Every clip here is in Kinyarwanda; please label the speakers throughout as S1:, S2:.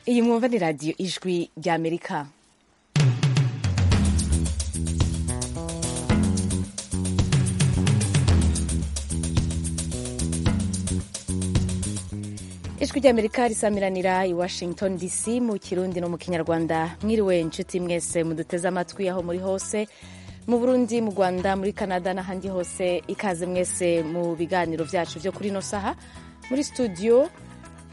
S1: iyi mwumva ni radiyo ijwi ry'amerika ijwi ry'amerika risamiranira i washington dc mu kirundi no mu kinyarwanda mwiriwe inshuti mwese muduteze amatwi aho muri hose mu burundi mu rwanda muri canada n'ahandi hose ikaze mwese mu biganiro byacu byo kuri ino saha muri studio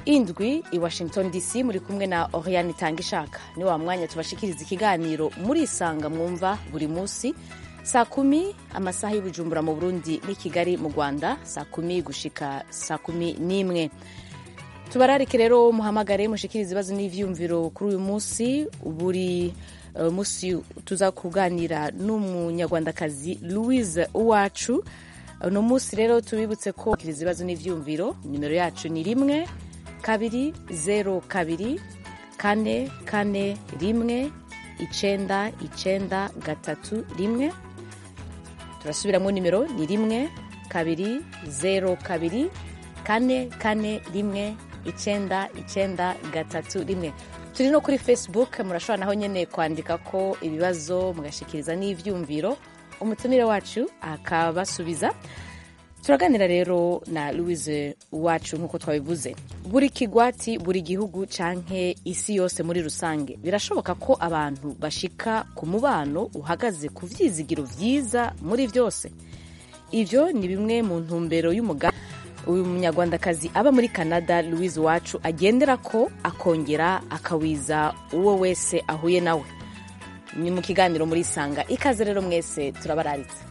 S1: indwi i washington dc muri kumwe na oriane itanga ishaka ni wa mwanya tubashikiriza ikiganiro murisanga mwumva buri munsi saa kumi amasaha y'ubujumbura mu burundi n'i kigali mu rwanda saa kumi gushika saa kumi n'imwe tubararike rero muhamagare mushikiriza ibibazo n'ivyumviro kuri uyu munsi buri uh, munsi tuza kuganira n'umunyarwandakazi louise uwacu uno munsi rero tubibutse ko kiriza ibibazo n'ivyumviro nimero yacu ni rimwe kabiri zeru kabiri kane kane rimwe icenda icenda gatatu rimwe turasubiramo nimero ni rimwe kabiri zeru kabiri kane kane rimwe icenda icenda gatatu rimwe turi no kuri facebook murashobora naho nyene kwandika ko ibibazo mugashikiriza n'ivyumviro umutumire wacu akabasubiza turaganira rero na louise wacu nk'uko twabivuze buri kigwati buri gihugu canke isi yose muri rusange birashoboka ko abantu bashika ku mubano uhagaze ku vyizigiro vyiza muri vyose ivyo ni bimwe mu ntumbero y'umuga uyu munyarwandakazi aba muri canada louise wacu agendera ko akongera akawiza uwo wese ahuye nawe ni mu kiganiro muri sanga ikaze rero mwese turabararitse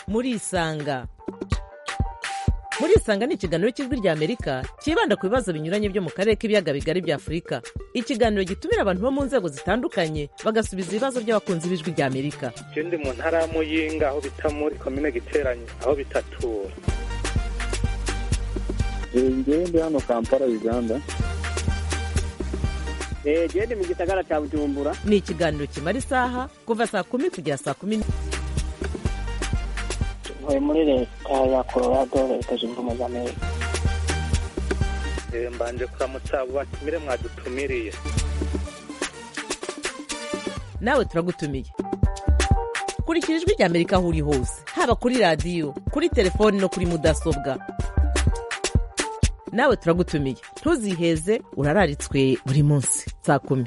S2: murisanga murisanga ni ikiganiro cy'ijwi rya amerika cyibanda ku bibazo binyuranye byo mu karere k'ibiyaga bigari bya afurika ikiganiro gitumira abantu bo mu nzego zitandukanye bagasubiza ibibazo by'abakunzi b'ijwi rya amerika
S3: ikindi mu ntara ya muyinga aho bita muri komine giteranye aho bitatura
S4: ndi hano kampala uganda
S5: genda mu gisagara cya bujumbura
S2: ni ikiganiro kimara isaha kuva saa kumi kugera saa kumi
S6: ntuye muri leta ya colorado leta zunze ubumwe za amerika
S3: mbanje kuramutsa batumire mwadutumiriye
S2: nawe turagutumiye kurikira ijwi rya amerika aho uri hose haba kuri radiyo kuri telefoni no kuri mudasobwa nawe turagutumiye ntuziheze urararitswe buri munsi saa kumi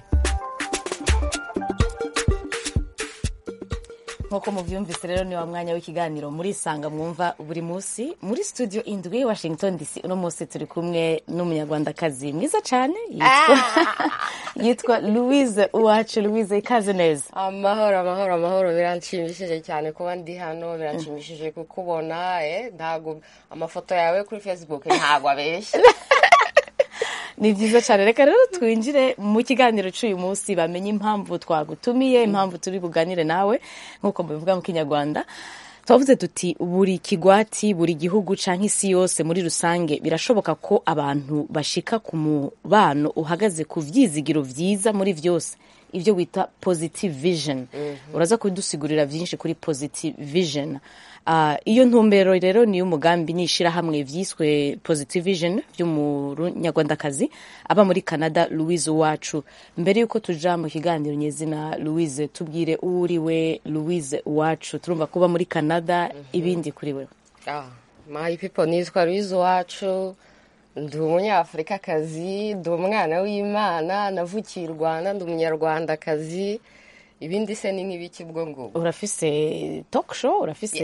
S1: nk'uko mubyumvise rero ni wa mwanya w'ikiganiro murisanga mwumva buri munsi muri studio indwi washington dc uno munsi turi kumwe n'umunyarwandakazi mwiza cyane yitwa louise uwacu louise ikaze neza
S7: amahoro amahoro amahoro biranshimishije cyane kuba ndi hano biranshimishije kukubona ntabwo amafoto yawe kuri facebook ntabwo abeshya
S1: ni byiza cyane reka rero twinjire mu kiganiro cy'uyu munsi bamenye impamvu twagutumiye impamvu turi buganire nawe nk'uko mubivuga mu kinyarwanda twavuze tuti buri kigwati buri gihugu cyangwa isi yose muri rusange birashoboka ko abantu bashika ku mubano uhagaze ku byizigiro byiza muri byose ibyo wita positive vision uraza kudusigurira byinshi kuri positive vision iyo ntumbero rero ni umugambi n'ishyirahamwe byiswe positive vision by'umunyarwandakazi aba muri canada louise uwacu mbere y'uko tuja mu kiganiro nyezina louise tubwire uwo uri we louise uwacu turumva kuba muri canada ibindi kuri we
S7: mayi pipo nitwa louise uwacu ndi umunyafurikakazi ndi umwana w'imana navukiye i rwanda ndi umunyarwandakazi ibindi se ni nk'ibiki ubwo ngubwo
S1: urafise talk show urafise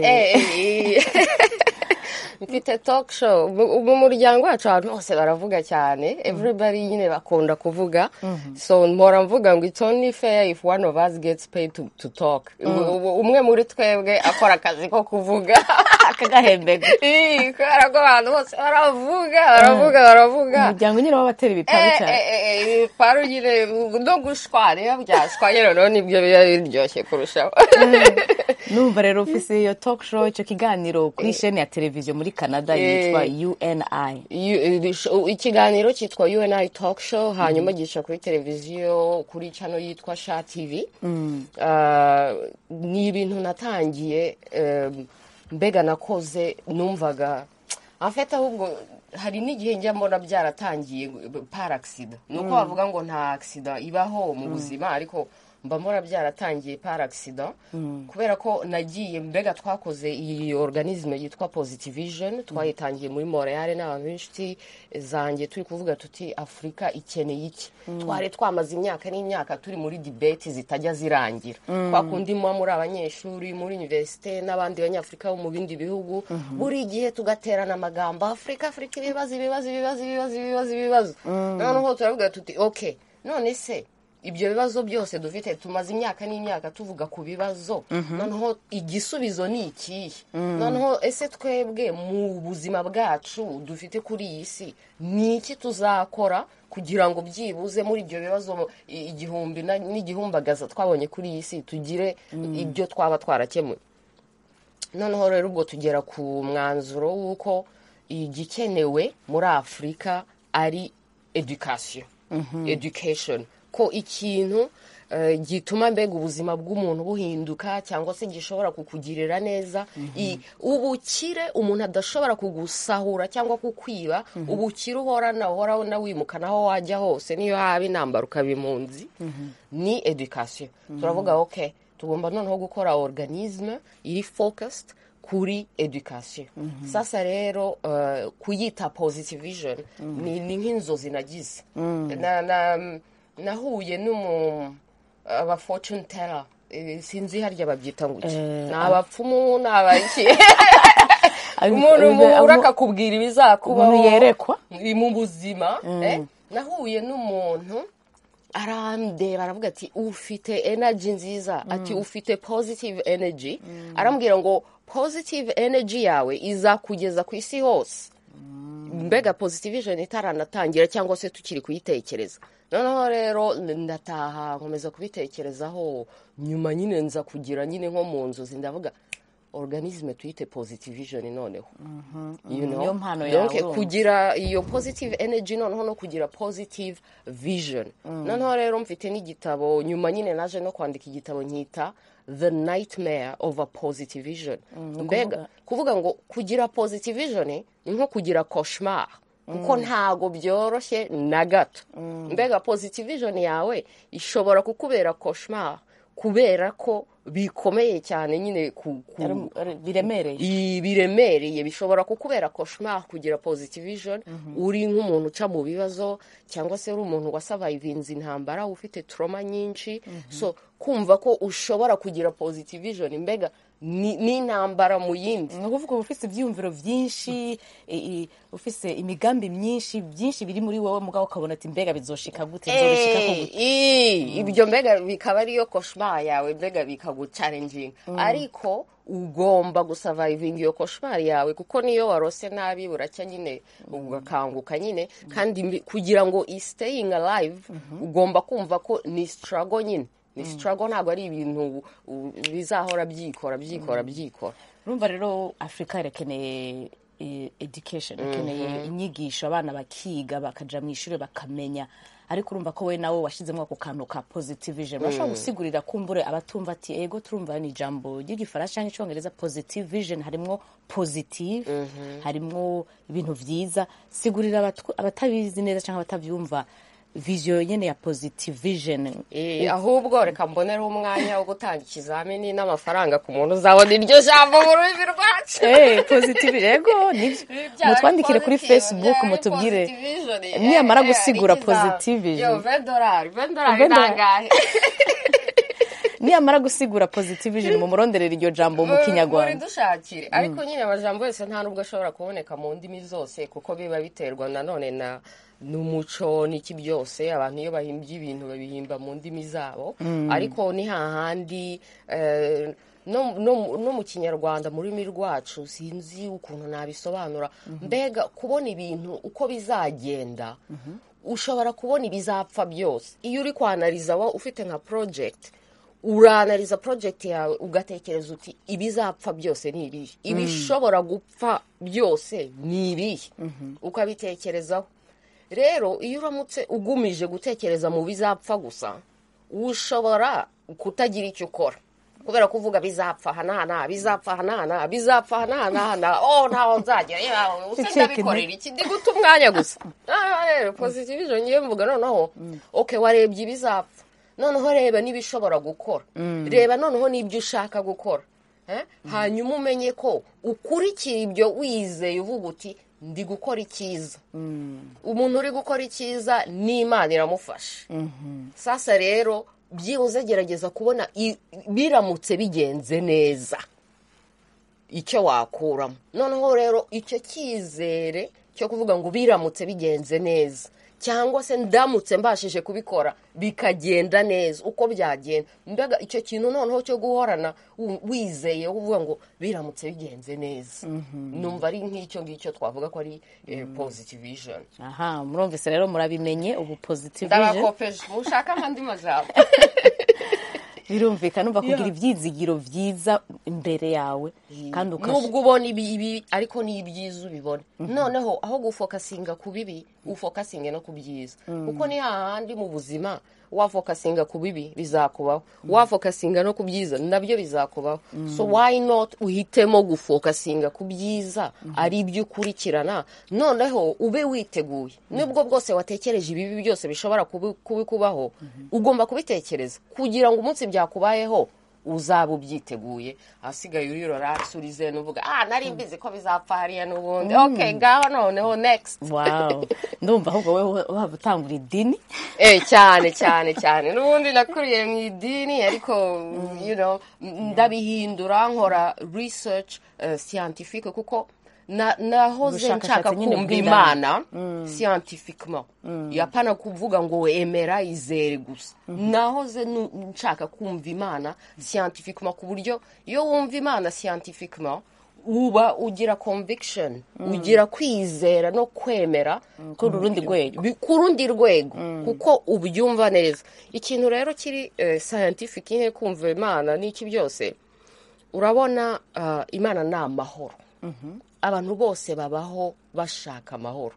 S7: mfite talk show mu muryango wacu abantu bose baravuga cyane everybody nyine bakunda kuvuga so mpora mvuga ngo it's only fair if one of us gets paid to, to talk umwe muri twebwe akora akazi ko kuvuga
S1: akagahembego
S7: kubera ko abantu bose baravuga baravuga baravuga
S1: umuryango nyine w'abatera ibiparu cyane
S7: ibiparu nyine no gushwara iyo byashwaye noneho nibyo biba biryoshye kurushaho
S1: numva rero ufise iyo talk show icyo kiganiro kuri sheni ya televiziyo muri canada yitwa uni
S7: ikiganiro cyitwa uni talk show hanyuma gica kuri televiziyo kuri cano yitwa sha tv ni ibintu natangiye mbega nakoze numvaga afite ahubwo hari n'igihe njya mbona byaratangiye par agisida ni uko bavuga ngo nta agisida ibaho mu buzima ariko mba mbona byaratangiye par agisida kubera ko nagiye mbega twakoze iyi organisme yitwa positivijeni twayitangiye muri moreyare n'abantu b'inshuti zanjye turi kuvuga tuti afurika ikeneye iki twari twamaze imyaka n'imyaka turi muri dibeti zitajya zirangira kwa kundi muba muri abanyeshuri muri univerisite n'abandi banyafurika bo mu bindi bihugu buri gihe tugaterana amagambo afurika afurika ibibazo ibibazo ibibazo ibibazo ibibazo ibibazo noneho turavuga tuti oke none se ibyo bibazo byose dufite tumaze imyaka n'imyaka tuvuga ku bibazo noneho igisubizo ni ikihe noneho ese twebwe mu buzima bwacu dufite kuri iyi si ni iki tuzakora kugira ngo byibuze muri ibyo bibazo i- igihumbi na- n'igihumbagaza twabonye kuri iyi si tugire ibyo twaba twarakemuye noneho rero ubwo tugera ku mwanzuro w'uko igikenewe muri afurika ari education education ko ikintu eh, gituma mbega ubuzima bw'umuntu buhinduka cyangwa se gishobora kukugirira neza I- ubukire umuntu adashobora kugusahura cyangwa kukwiba ubukire uhorana uhora nawimukana aho wajya hose niyo haba intambara ukaba impunzi ni education turavuga okay tugomba noneho gukora organisme iri focused kuri education sasa rero eh, kuyita positive vision ni ni nk'inzozi nagize Na- na- nahuye n'umu aba fortune teller Eh, sinzi harya babyita ngo iki
S1: Eh,
S7: ni abapfumu ni abaki umuntu
S1: Umuntu
S7: mu- urakakubwira ibizakubaho
S1: umuntu yerekwa
S7: ni mu buzima eh, nahuye n'umuntu arandeba aravuga ati ufite energy nziza ati ufite positive energy arambwira ngo positive energy yawe izakugeza ku isi hose mbega positivation itaranatangira cyangwa se tukiri kuyitekereza noneho rero ndataha nkomeza kubitekerezaho nyuma nyine nza kugira nyine nko mu nzozi ndavuga organisme tuyite positivation noneho you know?
S1: niyo mpano
S7: Donc,
S1: yawe urumva.
S7: kugira iyo positive energy noneho no kugira positive vision noneho rero mfite n'igitabo nyuma nyine naje no kwandika igitabo nkita the nightmare of a positive vision mbega kuvuga ngo kugira positive vision ni nko kugira cauchemar kuko ntago byoroshye na gato mbega positive vision yawe ishobora kukubera cauchemar kubera ko bikomeye cyane nyine ku, ku,
S1: Ari- ari- biremereye
S7: i- biremereye bishobora kukubera koshima kugira positive vision uri nk'umuntu uca mu bibazo cyangwa se uri umuntu wasavayivinze intambara ufite trauma nyinshi so kumva ko ushobora kugira positive vision mbega ni ni intambara mu yindi
S1: ni ukuvuga uba ufite ibyiyumviro byinshi i- i- ufite imigambi myinshi byinshi biri muri wowe mugabo ukabona ati mbega bizoshika gute bizobishika ku
S7: Eh, ii, ibyo mbega bikaba ariyo koshima yawe mbega bikagucarenginga ariko ugomba gusavayivinga iyo koshimari yawe kuko niyo warose nabi buracya nyine ugakanguka nyine kandi mbi- kugira ngo isiteyingi arayive ugomba kumva ko ni sitarago nyine ni sitarago ntabwo ari ibintu u- u- bizahora byikora byikora byikora
S1: urumva rero afurika irakeneye eh, education irakeneye inyigisho abana bakiga bakaja mu ishuri bakamenya ariko urumva ko we nawe washyizemo ako kantu ka positive vision urashobora gusigurira kumbure abatumva ati ego turumva ni ijambo ry'igifaransa cyangwa icyongereza positive vision harimwo positive harimwo ibintu byiza sigurira abatu- abatabizi neza cyangwa abatabyumva vision nyene ya positive vision
S7: Eh, ahubwo reka mbonere umwanya wo gutanga ikizamini n'amafaranga ku muntu uzabona iryo jambo mu rurimi rwacu
S1: Eh, positive rego nibyo mutwandikire kuri facebook mutubwire niyamara gusigura positive vision
S7: vedorari vedorari
S1: 20
S7: ni angahe
S1: niyamara gusigura positive vision mu muronderera iryo jambo mu
S7: Muri
S1: kinyarwanda
S7: dushakire ariko nyine amajambo yose nta nubwo ashobora kuboneka mu ndimi zose kuko biba biterwa nanone na n'umuco n'iki byose abantu iyo bahimbye ibintu babihimba mu ndimi zabo ariko ni hahandi eh, no, no, no mu kinyarwanda mu rurimi rwacu sinzi ukuntu nabisobanura mbega kubona ibintu uko bizagenda ushobora kubona ibizapfa byose iyo uri kwanariza wowe ufite nka project uranariza project yawe ugatekereza uti ibizapfa byose ni ibihe ibishobora gupfa byose ni ibihe ukabitekerezaho rero iyo uramutse ugumije gutekereza mu bizapfa gusa ushobora kutagira icyo ukora kubera ko uvuga bizapfa hanahana bizapfa hanahana bizapfa hanahana oh ntaho nzagera yewe use
S1: Icika
S7: ndabikorera iki ndi guta umwanya gusa aha rero positivije ngiye mvuga noneho ok warebye ibizapfa noneho reba n'ibishobora gukora reba noneho n'ibyo ushaka gukora Eh? hanyuma umenye ko ukurikira ibyo wizeye uvuga uti ndi gukora icyiza umuntu uri gukora icyiza n'imana iramufasha sasa rero byibuze gerageza kubona i- biramutse bigenze neza icyo wakuramo noneho rero icyo cyizere cyo kuvuga ngo biramutse bigenze neza cyangwa se ndamutse mbashije kubikora bikagenda neza uko byagenda mbega icyo kintu noneho cyo guhorana wu- wizeye uvuga ngo biramutse bigenze neza numva ari nk'icyo ngicyo twavuga ko ari eh, positive vision
S1: aha murumvise rero murabimenye ubu positive vision
S7: ndabakopeje mushaka nk'andi majambo
S1: birumvikana umva kugira ibyizigiro byiza imbere yawe kandi ukashyira
S7: nubwo ubona ibi ibi ariko ni ibyiza ubibona noneho aho gufokasinga ku bibi ufokasinge no ku byiza kuko ni hahandi mu buzima wafokasinga ku bibi bizakubaho wafokasinga no ku byiza nabyo bizakubaho so why not uhitemo gufokasinga ku byiza ari ibyo ukurikirana noneho ube witeguye nubwo bwose watekereje ibibi byose bishobora kubi- kubikubaho ugomba kubitekereza kugira ngo umunsi byakubayeho uzaba ubyiteguye ahasigaye urirora surize n'uvuga ah nari mbizi ko bizapfa hariya n'ubundi ok ngaho noneho next
S1: wawu ndumva ahubwo wowe waba utangura idini
S7: eh cyane cyane cyane n'ubundi nakuriye mu idini ariko you know m- ndabihindura nkora research eh, scientifique kuko na- nahoze
S1: Ubushakashatsi
S7: nshaka
S1: nyine
S7: kumva
S1: bw'Imana.
S7: imana scientifiquement yapana kuvuga ngo emera izere gusa nahoze nu- nshaka kumva imana scientifiquement ku buryo iyo wumva imana scientifiquement uba ugira conviction ugira kwizera no kwemera
S1: kuri urundi rwego
S7: bi- ku rundi rwego kuko ubyumva neza ikintu rero kiri eh, scientific nke kumva imana n'iki byose urabona ah, imana ni amahoro abantu bose babaho bashaka amahoro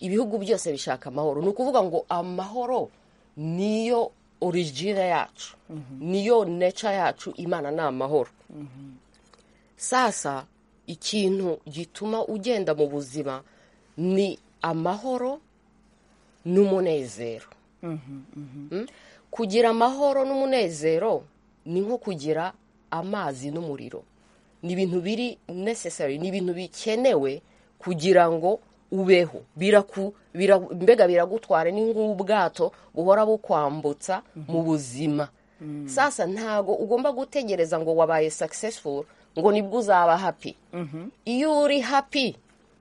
S7: ibihugu byose bishaka amahoro ni ukuvuga ngo amahoro niyo origine yacu niyo neca yacu imana ni amahoro sasa ikintu gituma ugenda mu buzima ni amahoro n'umunezero Mm? kugira amahoro n'umunezero ni nko kugira amazi n'umuriro ni ibintu biri necessary ni ibintu bikenewe kugira ngo ubeho biraku bira, mbega biragutwara ni nk'ubwato buhora bukwambutsa mu buzima sasa ntago ugomba gutegereza ngo wabaye successful ngo nibwo uzaba happy iyo uri happy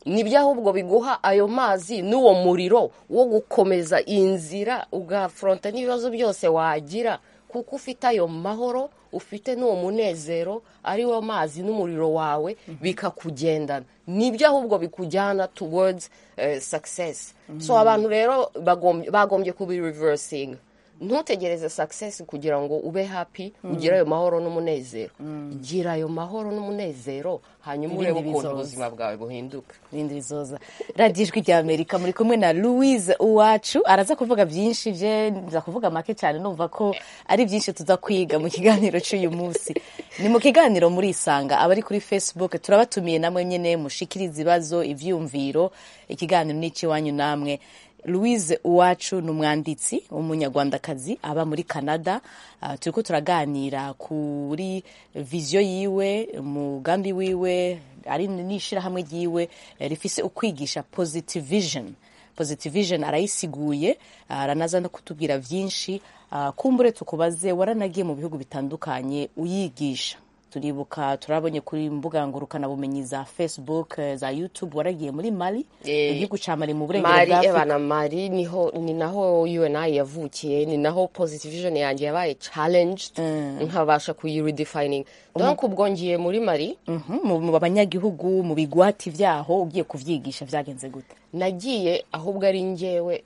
S7: nibyo ahubwo biguha ayo mazi n'uwo muriro wo gukomeza inzira ugafuronta n'ibibazo byose wagira kuko ufite ayo mahoro ufite n'uwo munezero ari wo mazi n'umuriro wawe bikakugendana nibyo ahubwo bikujyana towards eh, success so abantu rero bagom- bagombye kubiriversing ntutegereze success kugira ngo ube happy ugire ayo mahoro n'umunezero gira ayo mahoro n'umunezero hanyuma urebe
S1: Ibindi
S7: ukuntu
S1: bizoza.
S7: ubuzima bwawe buhinduka
S1: bindi bizoza radiyo ijwi rya amerika muri kumwe na louise uwacu araza kuvuga byinshi bye nza kuvuga make cyane numva ko ari byinshi tuza kwiga mu kiganiro cy'uyu munsi ni mu kiganiro murisanga abari kuri facebook turabatumiye namwe nyine mushikiriza ibibazo ibyiyumviro ikiganiro ni icy'iwanyu namwe louise uwacu ni umwanditsi w'umunyarwandakazi aba muri canada Ah, turi ko turaganira kuri viziyo yiwe umugambi wiwe ari n'ishyirahamwe ryiwe eh, rifise ukwigisha positive vision positive vision arayisiguye aranaza no kutubwira byinshi Ah, kumbure tukubaze waranagiye mu bihugu bitandukanye uyigisha turibuka turabonye kuri mbuga ngurukanabumenyi za facebook eh, za youtube waragiye muri mali
S7: Eh,
S1: igihugu cya mali mu burengero
S7: mari
S1: bwa afurika
S7: ebana mari niho ni naho UNI yavukiye ni naho positive vision yanjye yabaye challenged nkabasha kuyiredefining donc ubwo ngiye muri mari
S1: Mhm, mu mu banyagihugu mu bigwati byaho ugiye kubyigisha byagenze gute
S7: nagiye ahubwo ari njyewe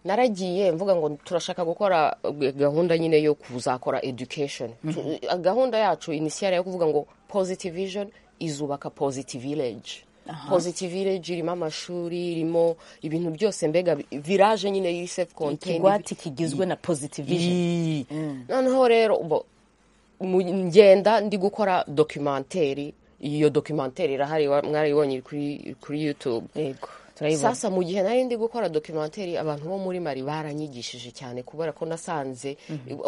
S7: naragiye mvuga ngo turashaka gukora eh, gahunda nyine yo kuzakora education Tu- gahunda yacu initiale yo kuvuga ngo positive vision izubaka positive village positive village irimo amashuri irimo ibintu byose mbega bi- village nyine yiri self contained
S1: ikigwati kigizwe na positive vision
S7: Ii. noneho rero bo mu- ngenda ndi gukora dokimenteri iyo dokimenteri irahari wa- mwarayibonye iri kuri- kuri youtube
S1: yego turayibona
S7: sasa mu gihe nari ndi gukora dokimenteri abantu bo muri mari baranyigishije cyane kubera ko nasanze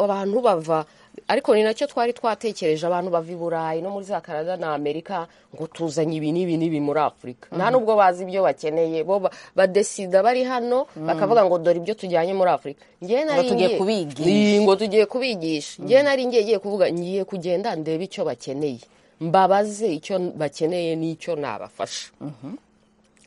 S7: abantu bava ariko ni nacyo twari twatekereje abantu bava i burayi no muri za canada na amerika ngo tuzanye ibi n'ibi n'ibi muri afurika nta nubwo bazi ibyo bakeneye bo ba- badesida bari hano bakavuga ngo dore ibyo tujyanye muri afurika njyewe nari
S1: tugiye
S7: ngiye-
S1: kubigisha.
S7: Ni, ngo tugiye kubigisha njyewe nari ngiye ngiye kuvuga ngiye kugenda ndebe icyo bakeneye mbabaze icyo bakeneye n'icyo nabafasha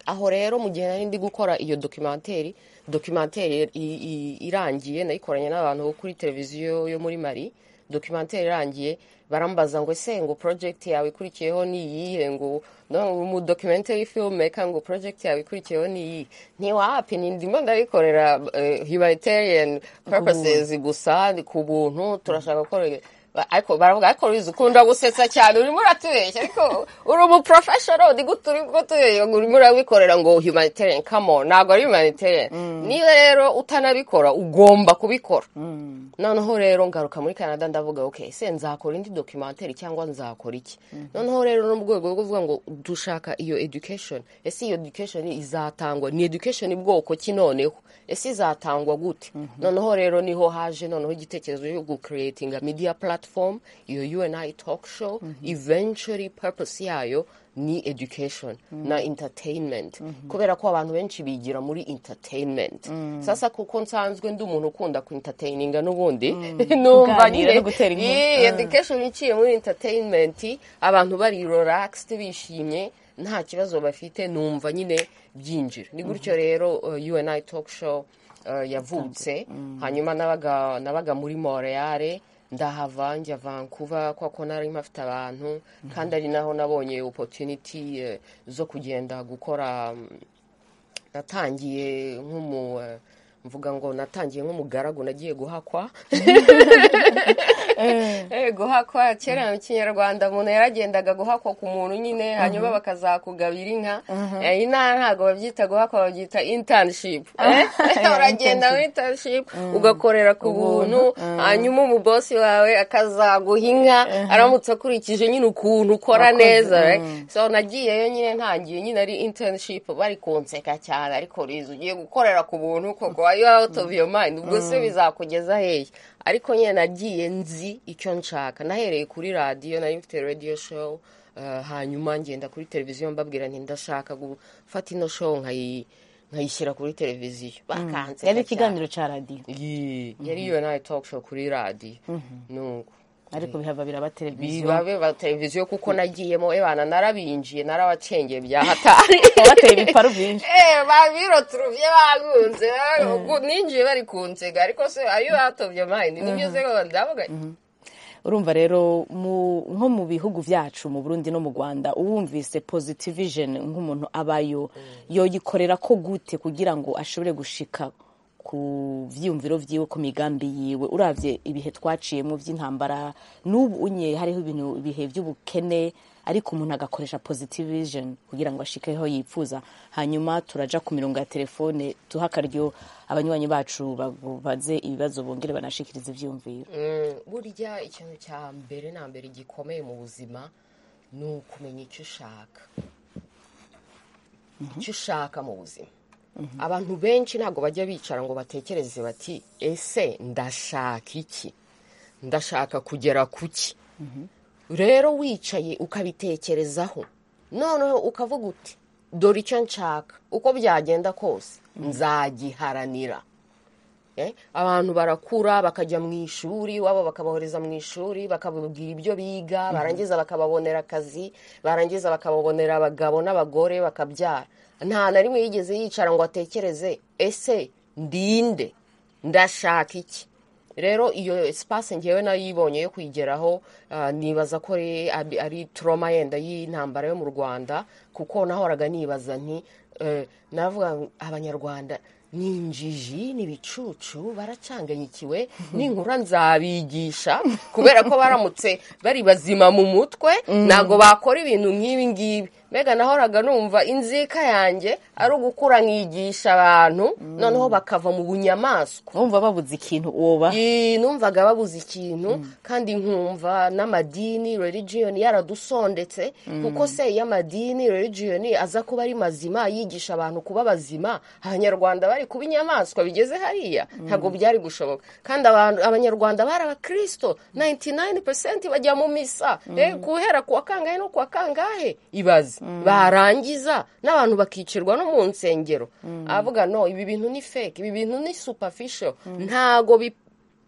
S7: aho rero mu gihe nari ndi gukora iyo dokimenteri dokimenteri i- i- irangiye nayikoranye n'abantu bo kuri televiziyo yo muri mari dokimenteri irangiye barambaza ngo ese ngo project yawe ikurikiyeho ni iyihe ngo no- mu documentary filmmaker ngo project yawe ikurikiyeho ni iyihe ntiwapi ni ndimo ndabikorera eh, humanitarian purposes gusa ni ku buntu turashaka gukora Ba- ariko baravuga ariko ruzi ukunda gusetsa cyane urimo uratubeshya ariko uri umu professional ni gute urimo tubeshya ngo urimo urabikorera ngo humanitarian come on ntabwo ari humanitarian niba rero utanabikora ugomba kubikora noneho rero ngaruka muri canada ndavuga ok se nzakora indi documentary cyangwa nzakora iki noneho rero no mu rwego rwo kuvuga ngo dushaka iyo education ese iyo education izatangwa ni education bwoko ki noneho ese izatangwa gute noneho rero niho haje noneho igitekerezo cyo gucreatinga media platform iyo uni talk show eventually purpose yayo ni education na entertainment kubera ko abantu benshi bigira muri entertainment sasa kuko nsanzwe ndi umuntu ukunda ku entertaininga n'ubundi numva
S1: Kuganira
S7: nyine
S1: no gutera inkuru.
S7: Yee, education iciye muri entertainment abantu bari relaxed bishimye nta kibazo bafite numva nyine byinjira ni gutyo rero uh, uni talk show uh, yavutse hanyuma nabaga nabaga muri montreal ndahava njya vancouver kwa ko nari mpafite abantu kandi ari naho nabonye opportunity eh, zo kugenda gukora mm, natangiye nk'umu eh, mvuga ngo natangiye nk'umugaragu nagiye guhakwa Eh, guhakwa kera mu kinyarwanda umuntu yaragendaga guhakwa ku muntu nyine hanyuma bakazakugabira inka Eh, inaha ntabwo babyita guhakwa babyita internship Eh, uragenda muri internship ugakorera ku buntu hanyuma umubosi wawe akazaguha inka aramutse akurikije nyine ukuntu ukora neza right? so nagiyeyo nyine ntangiye nyine ari internship bari kunseka cyane ariko riza ugiye gukorera ku buntu koko are you out of your mind ubwo se bizakugeza hehe ariko nyine nagiye nzi icyo nshaka nahereye kuri radiyo nari mfite radio show eh, hanyuma ngenda kuri televiziyo mbabwira nti ndashaka gufata ino show nkayi nkayishyira kuri televiziyo bakanseka
S1: yari
S7: cyane.
S1: ikiganiro cya radiyo
S7: Yee, yari iyo nawe talk show kuri radiyo nuko
S1: ariko bihava biraba televiziyo
S7: bibabe ba televiziyo kuko nagiyemo ebana narabinjiye narabacengeye bya hatari
S1: batera ibiparu byinshi
S7: Eh, babirotuvye bagunze ninjiye bari kunsega ariko se ayo atobye mayini nibyozego ndavuga
S1: urumva rero mu- nko mu bihugu byacu mu burundi no mu rwanda uwumvise positivijeni nk'umuntu abayo yoyikorera ko gute kugira ngo ashobore gushika ku byiyumviro byiwe ku migambi yiwe urabye ibihe twaciyemo by'intambara n'ubu unye hariho ibintu ibihe by'ubukene ariko umuntu agakoresha positivijeni kugira ngo ashikeho yifuza hanyuma turaja ku mirongo ya telefone duha akaryo abanywanyi bacu babaze ibibazo bongere banashikirize ibyiyumviro
S7: Mm, burya ikintu cya mbere na mbere gikomeye mu buzima ni ukumenya icyo ushaka icyo ushaka mu buzima abantu benshi ntabwo bajya bicara ngo batekereze bati ese ndashaka iki ndashaka kugera ku ki rero wicaye ukabitekerezaho noneho ukavuga uti dore icyo nshaka uko byagenda kose nzagiharanira Eh, abantu barakura bakajya mu ishuri wabo bakabohereza mu ishuri bakababwira ibyo biga barangiza bakababonera akazi barangiza bakababonera abagabo n'abagore bakabyara nta na rimwe yigeze yicara ngo atekereze ese ndinde ndashaka iki rero iyo sipasi ngewe nayibonye yo kuyigeraho ah, nibaza ko ari- ari- ari toroma yenda y'intambara yo mu rwanda kuko nahoraga nibaza nti eh, navuga ngo abanyarwanda ni injiji ni ibicucu baracanganyikiwe ninkura nzabigisha kubera ko baramutse bari bazima mu mutwe ntabwo bakora ibintu nk'ibi ngibi mbega nahoraga numva inzika yanjye ari ugukura nkigisha abantu noneho bakava mu bunyamaswa
S1: wumva babuze ikintu woba
S7: Ee, numvaga babuze ikintu kandi nkumva n'amadini religion yaradusondetse kuko se iyo amadini religion aza kuba ari mazima yigisha abantu kuba bazima abanyarwanda bari kuba inyamaswa bigeze hariya ntabwo byari gushoboka kandi abantu- abanyarwanda bari abakristo 99% bajya mu misa Eh, guhera ku wa kangahe no ku wa kangahe ibaze barangiza n'abantu bakicirwa no mu nsengero avuga no ibi bintu ni fake ibi bintu ni superficial ntago bi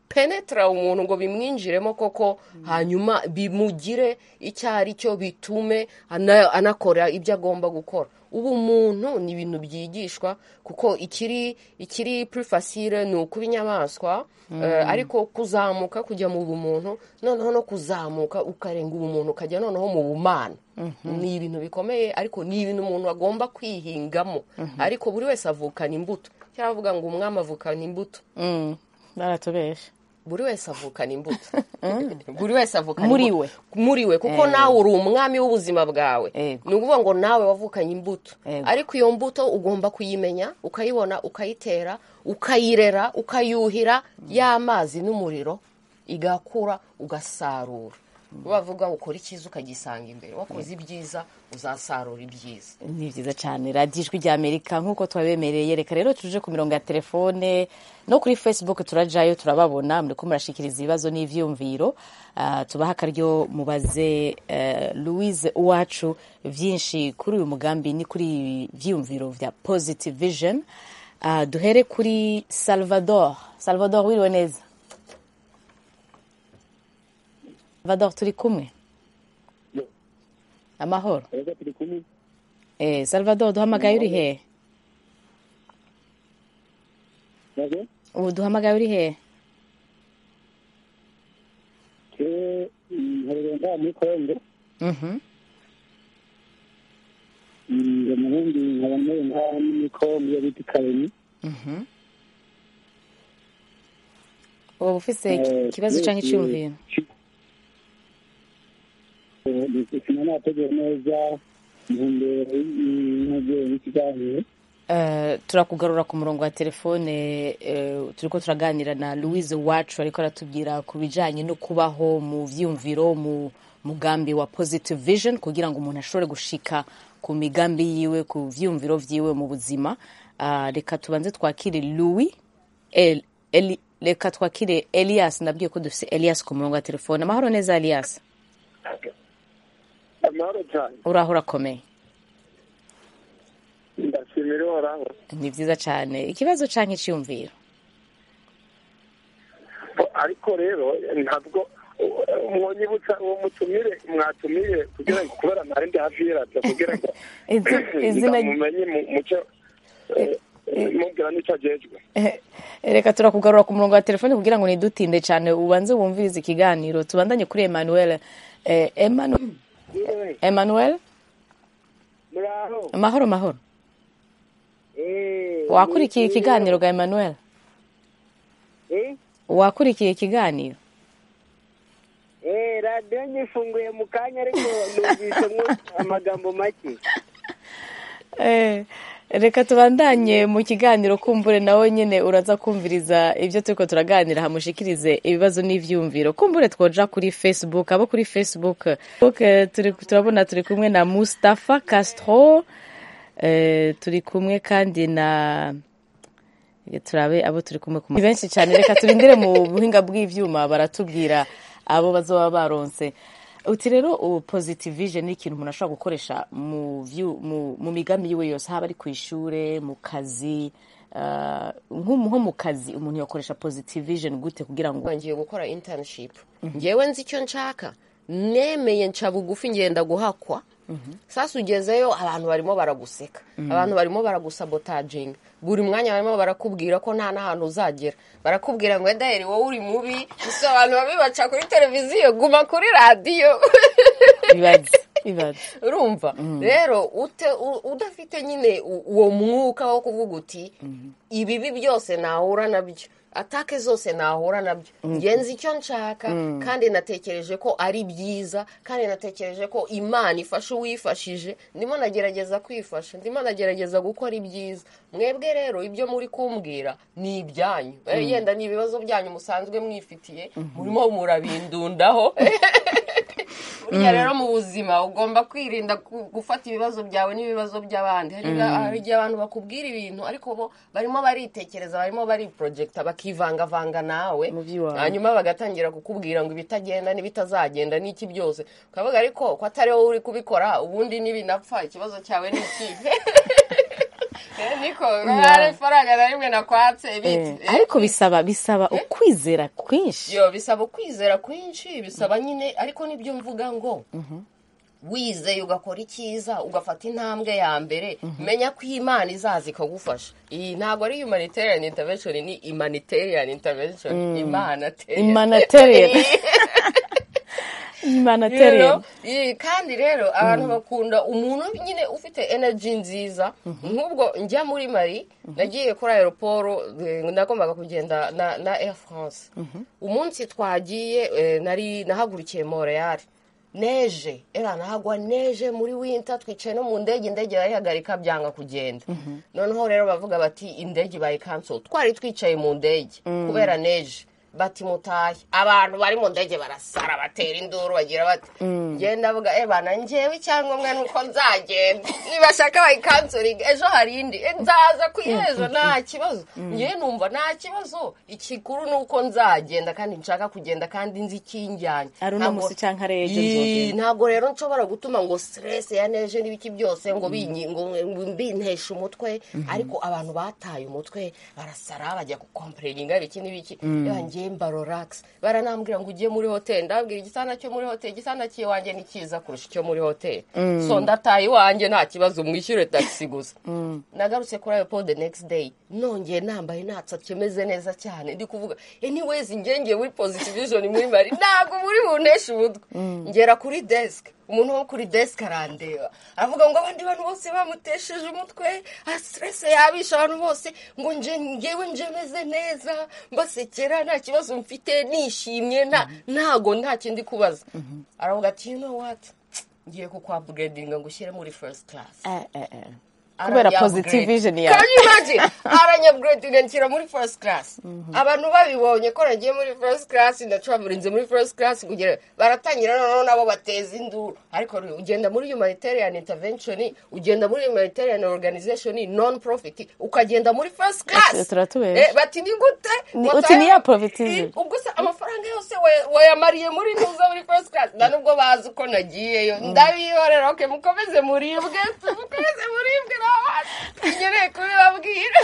S7: penetara umuntu ngo bimwinjiremo koko hanyuma bimugire icyo ari cyo bitume ana- anakora ibyo agomba gukora ubumuntu ni ibintu byigishwa kuko ikiri ikiri purifasire ni ukuba inyamaswa eh, ariko kuzamuka kujya mu bumuntu noneho no kuzamuka ukarenga ubumuntu ukajya noneho mu bumana ni ibintu bikomeye ariko ni ibintu umuntu agomba kwihingamo ariko buri wese avukana imbuto cyaravuga ngo umwami avukana imbuto
S1: Mm, baratubesha
S7: buri wese avukana imbuto buri wese avukana
S1: Muri
S7: imbuto.
S1: we.
S7: muri we kuko nawe uri umwami w'ubuzima bwawe
S1: Yego.
S7: ni ukuvuga ngo nawe wavukanye imbuto
S1: Yego.
S7: ariko iyo mbuto ugomba kuyimenya ukayibona ukayitera ukayirera ukayuhira y'amazi n'umuriro igakura ugasarura bavuga ngo ukora icyiza ukagisanga imbere wakoze ibyiza uzasarura ibyiza
S1: ni byiza cyane radiyo ijwi ry'amerika nk'uko twabemereye reka rero tuje ku mirongo ya telefone no kuri facebook turajyayo turababona muri ko murashikiriza ibibazo n'ibyiyumviro Ah, tubaha akaryo mubaze eh, louise uwacu byinshi kuri uyu mugambi ni kuri ibi byiyumviro bya positive vision Ah, duhere kuri salvador salvador wiriwe neza salvador turi kumwe
S4: Yo.
S1: amahoro
S4: Ese turi kumwe
S1: Eh, Salvador duhamagaye uri he
S4: nabyo
S1: ubu duhamagaye uri he
S4: ke nkorera ngaha muri kongo ngo umuhungu nkaba nkorera ngaha muri kongo iyo bita ikareni
S1: ubu ufite
S4: Eh,
S1: ikibazo
S4: yes,
S1: cyangwa icyumviro
S4: Eh, sina nategura neza mu ntumbero y'intego y'ikiganiro
S1: Eh, turakugarura ku murongo wa telefone eh, turiko turaganira na louise wacu ariko aratubwira ku bijanye no kubaho mu vyumviro mu mugambi wa positive vision kugira ngo umuntu ashobore gushika ku migambi yiwe ku vyumviro vyiwe mu buzima Ah, reka tubanze twakire louis El- Eli- reka twakire elias nabwiye ko dufise elias ku murongo wa telefone amahoro neza elias
S3: amahoro cyane
S1: uraho urakomeye
S3: ndashimira uhoraho
S1: ni vyiza cane ikibazo canke iciyumviro
S3: ariko rero ntabwo mwonyibutsa uwo mutumire mwatumire kugira ngo kubera ntari ndi hafi y'iradiyo kugira ngo
S1: Izi- izina
S3: mumenye mucyo mubwira n'icyo agejwe
S1: Eh, reka turakugarura ku murongo wa telefone kugira ngo ntidutinde cyane ubanze wumvirize ikiganiro tubandanye kuri emmanuel Eh, Emanu- emmanuel
S5: muraho
S1: amahoro mahoro
S5: Eh,
S1: wakurikiye ikiganiro ga emmanuel
S5: eh,
S1: wakurikiye ikiganiro
S5: eh, radiyo nyifunguye mu kanya ariko numvise mwo amagambo make
S1: Eh, reka tubandanye mu kiganiro kumbure nawe nyine uraza kumviriza ibyo turiko turaganira hamushikirize ibibazo n'ivyumviro kumbure twoja kuri facebook abo kuri facebook Facebook, turi- turabona turi kumwe na mustafa castro eh, turi kumwe kandi na turabe abo turi kumwe ku ma- Ni benshi cyane reka turindire mu buhinga bw'ibyuma baratubwira abo bazoba baronse uti rero ubu positive vision ni ikintu umuntu ashobora gukoresha mu vyu- mu- mu migambi yiwe yose haba ari ku ishure mu kazi ah, nko nko mu kazi umuntu yakoresha positive vision gute kugira ngo
S7: ngiye gukora internship ngewe nzi icyo nshaka nemeye nca bugufi ngenda guhakwa sasa ugezeyo abantu barimo baraguseka abantu barimo baragusabotaginga buri mwanya barimo barakubwira ko nta n'ahantu uzagera barakubwira ngo edaheri wowe uri mubi gusa abantu babi baca kuri televiziyo guma kuri radiyo
S1: bibaze bibaze
S7: urumva rero ute u- udafite nyine u- uwo mwuka wo kuvuga uti ibibi byose nahura nabyo atake zose nahura nabyo ngenzi icyo nshaka kandi natekereje ko ari byiza kandi natekereje ko imana ifasha uwifashije ndimo nagerageza kwifasha ndimo nagerageza gukora ibyiza mwebwe rero ibyo muri kumbwira ni ibyanyu Eh, yenda ni ibibazo byanyu musanzwe mwifitiye murimo murabindundaho burya rero mu buzima ugomba kwirinda gu- gufata ibibazo byawe n'ibibazo by'abandi hari iba- hari igihe abantu bakubwira ibintu ariko bo barimo baritekereza barimo bariporojegita bakivangavanga nawe
S1: Mu by'iwawe.
S7: hanyuma bagatangira kukubwira ngo ibitagenda n'ibitazagenda n'iki byose ukavuga ariko ko atari wowe uri kubikora ubundi n'ibinapfa ikibazo cyawe ni ikihe Eh, niko hari ifaranga na rimwe nakwatse
S1: Eh,
S7: biti
S1: ariko bisaba bisaba ukwizera kwinshi
S7: yo bisaba ukwizera kwinshi bisaba nyine ariko nibyo mvuga ngo wizeye ugakora icyiza ugafata intambwe ya mbere menya ko imana izaza ikagufasha iyi ntabwo ari humanitarian intervention ni humanitarian intervention imana ateye.
S1: Humanitarian.
S7: You know?
S1: imanateriyeni
S7: Iyi, kandi rero abantu bakunda umuntu nyine ufite energy nziza nk'ubwo njya muri mari nagiye kuri aeroporo eh, nagombaga kugenda na na air france umunsi twagiye eh, nari nahagurukiye montreal neje era nahagwa neje muri winter twicaye no mu ndege indege barayihagarika byanga kugenda noneho rero bavuga bati indege bayikansoro twari twicaye mu ndege kubera neje bati mutahe abantu bari mu ndege barasara batera induru bagira bati genda avuga eba na njyewe icyangombwa ni uko nzagenda nibashaka bayikansuringa ejo hari indi E, nzaza ku ejo nta kibazo njyewe numva nta kibazo ikikuru ni uko nzagenda kandi nshaka kugenda kandi nzi ikinjyanye
S1: ari uno
S7: Ntabwo-
S1: musi cyangwa ari ejo
S7: Yee,
S1: nzogenda
S7: ntabwo rero nshobora gutuma ngo stress ya neje n'ibiki byose ngo binyi- ngo mbinteshe umutwe ariko abantu bataye umutwe barasara bajya gukompuringa biki n'ibiki yangiye mba relax baranambwira ngo ujye muri hoteli ndabwira igitanda cyo muri hoteli igitanda cy'iwanjye ni cyiza kurusha icyo muri hoteli so ndataye iwanjye nta kibazo mwishyure taxi gusa nagarutse kuri ayo the next day nongeye nambaye natsatse meze neza cyane ndi kuvuga anyways ngengeye muri positive vision muri mari ntabwo muri bunteshe umutwe ngera kuri desk umuntu wo kuri desk arandeba aravuga ngo abandi bantu bose bamutesheje umutwe stress yabisha abantu bose ngo nje ngewe nje meze neza mbasekera nta kibazo mfite nishimye nta ntago nta kindi kubaza aravuga ati you know what ngiye kukwapgradinga ngo ushyire muri first class
S1: Eh, eh, eh. kubera
S7: Aranya
S1: positive
S7: upgrade.
S1: vision
S7: Can
S1: yawe
S7: you imagine? aranyabgradinga nshyira muri first class abantu babibonye ko nagiye muri first class ndacaburinze muri first class kugera baratangira noneho nabo bateza induru ariko ru- ugenda muri humanitarian intervention ugenda muri humanitarian organization non profit ukagenda muri first
S1: Ati-
S7: class
S1: turatubesha.
S7: Eh, bati ni gute
S1: Ni-
S7: Ngo
S1: uti ni ya
S7: tayo-
S1: profitizi.
S7: I- ubwo se amafaranga yose waya- wayamariye muri nuza muri first class nta nubwo bazi uko nagiyeyo ndabihorera oke mukomeze muribwe mukomeze muribwe n'abandi nkeneye kubibabwira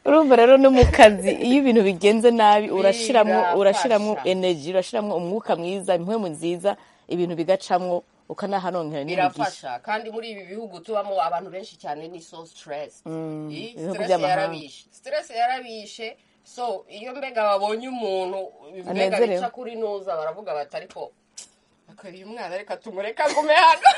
S1: urumva rero no mu kazi iyo ibintu bigenze nabi urashiramo
S7: Birafasha.
S1: urashiramo energy urashiramo umwuka mwiza impwemu nziza ibintu bigacamo ukanahanonkerera n'imigisha
S7: birafasha kandi muri ibi bihugu tubamo abantu benshi cyane ni so stress
S1: ibihugu
S7: stress
S1: by'amahanga.
S7: yarabishe stress yarabishe so iyo mbega babonye umuntu mbega
S1: Anezerewe.
S7: bica kuri nuza baravuga bati ariko akoreye umwana reka tumureke agume hano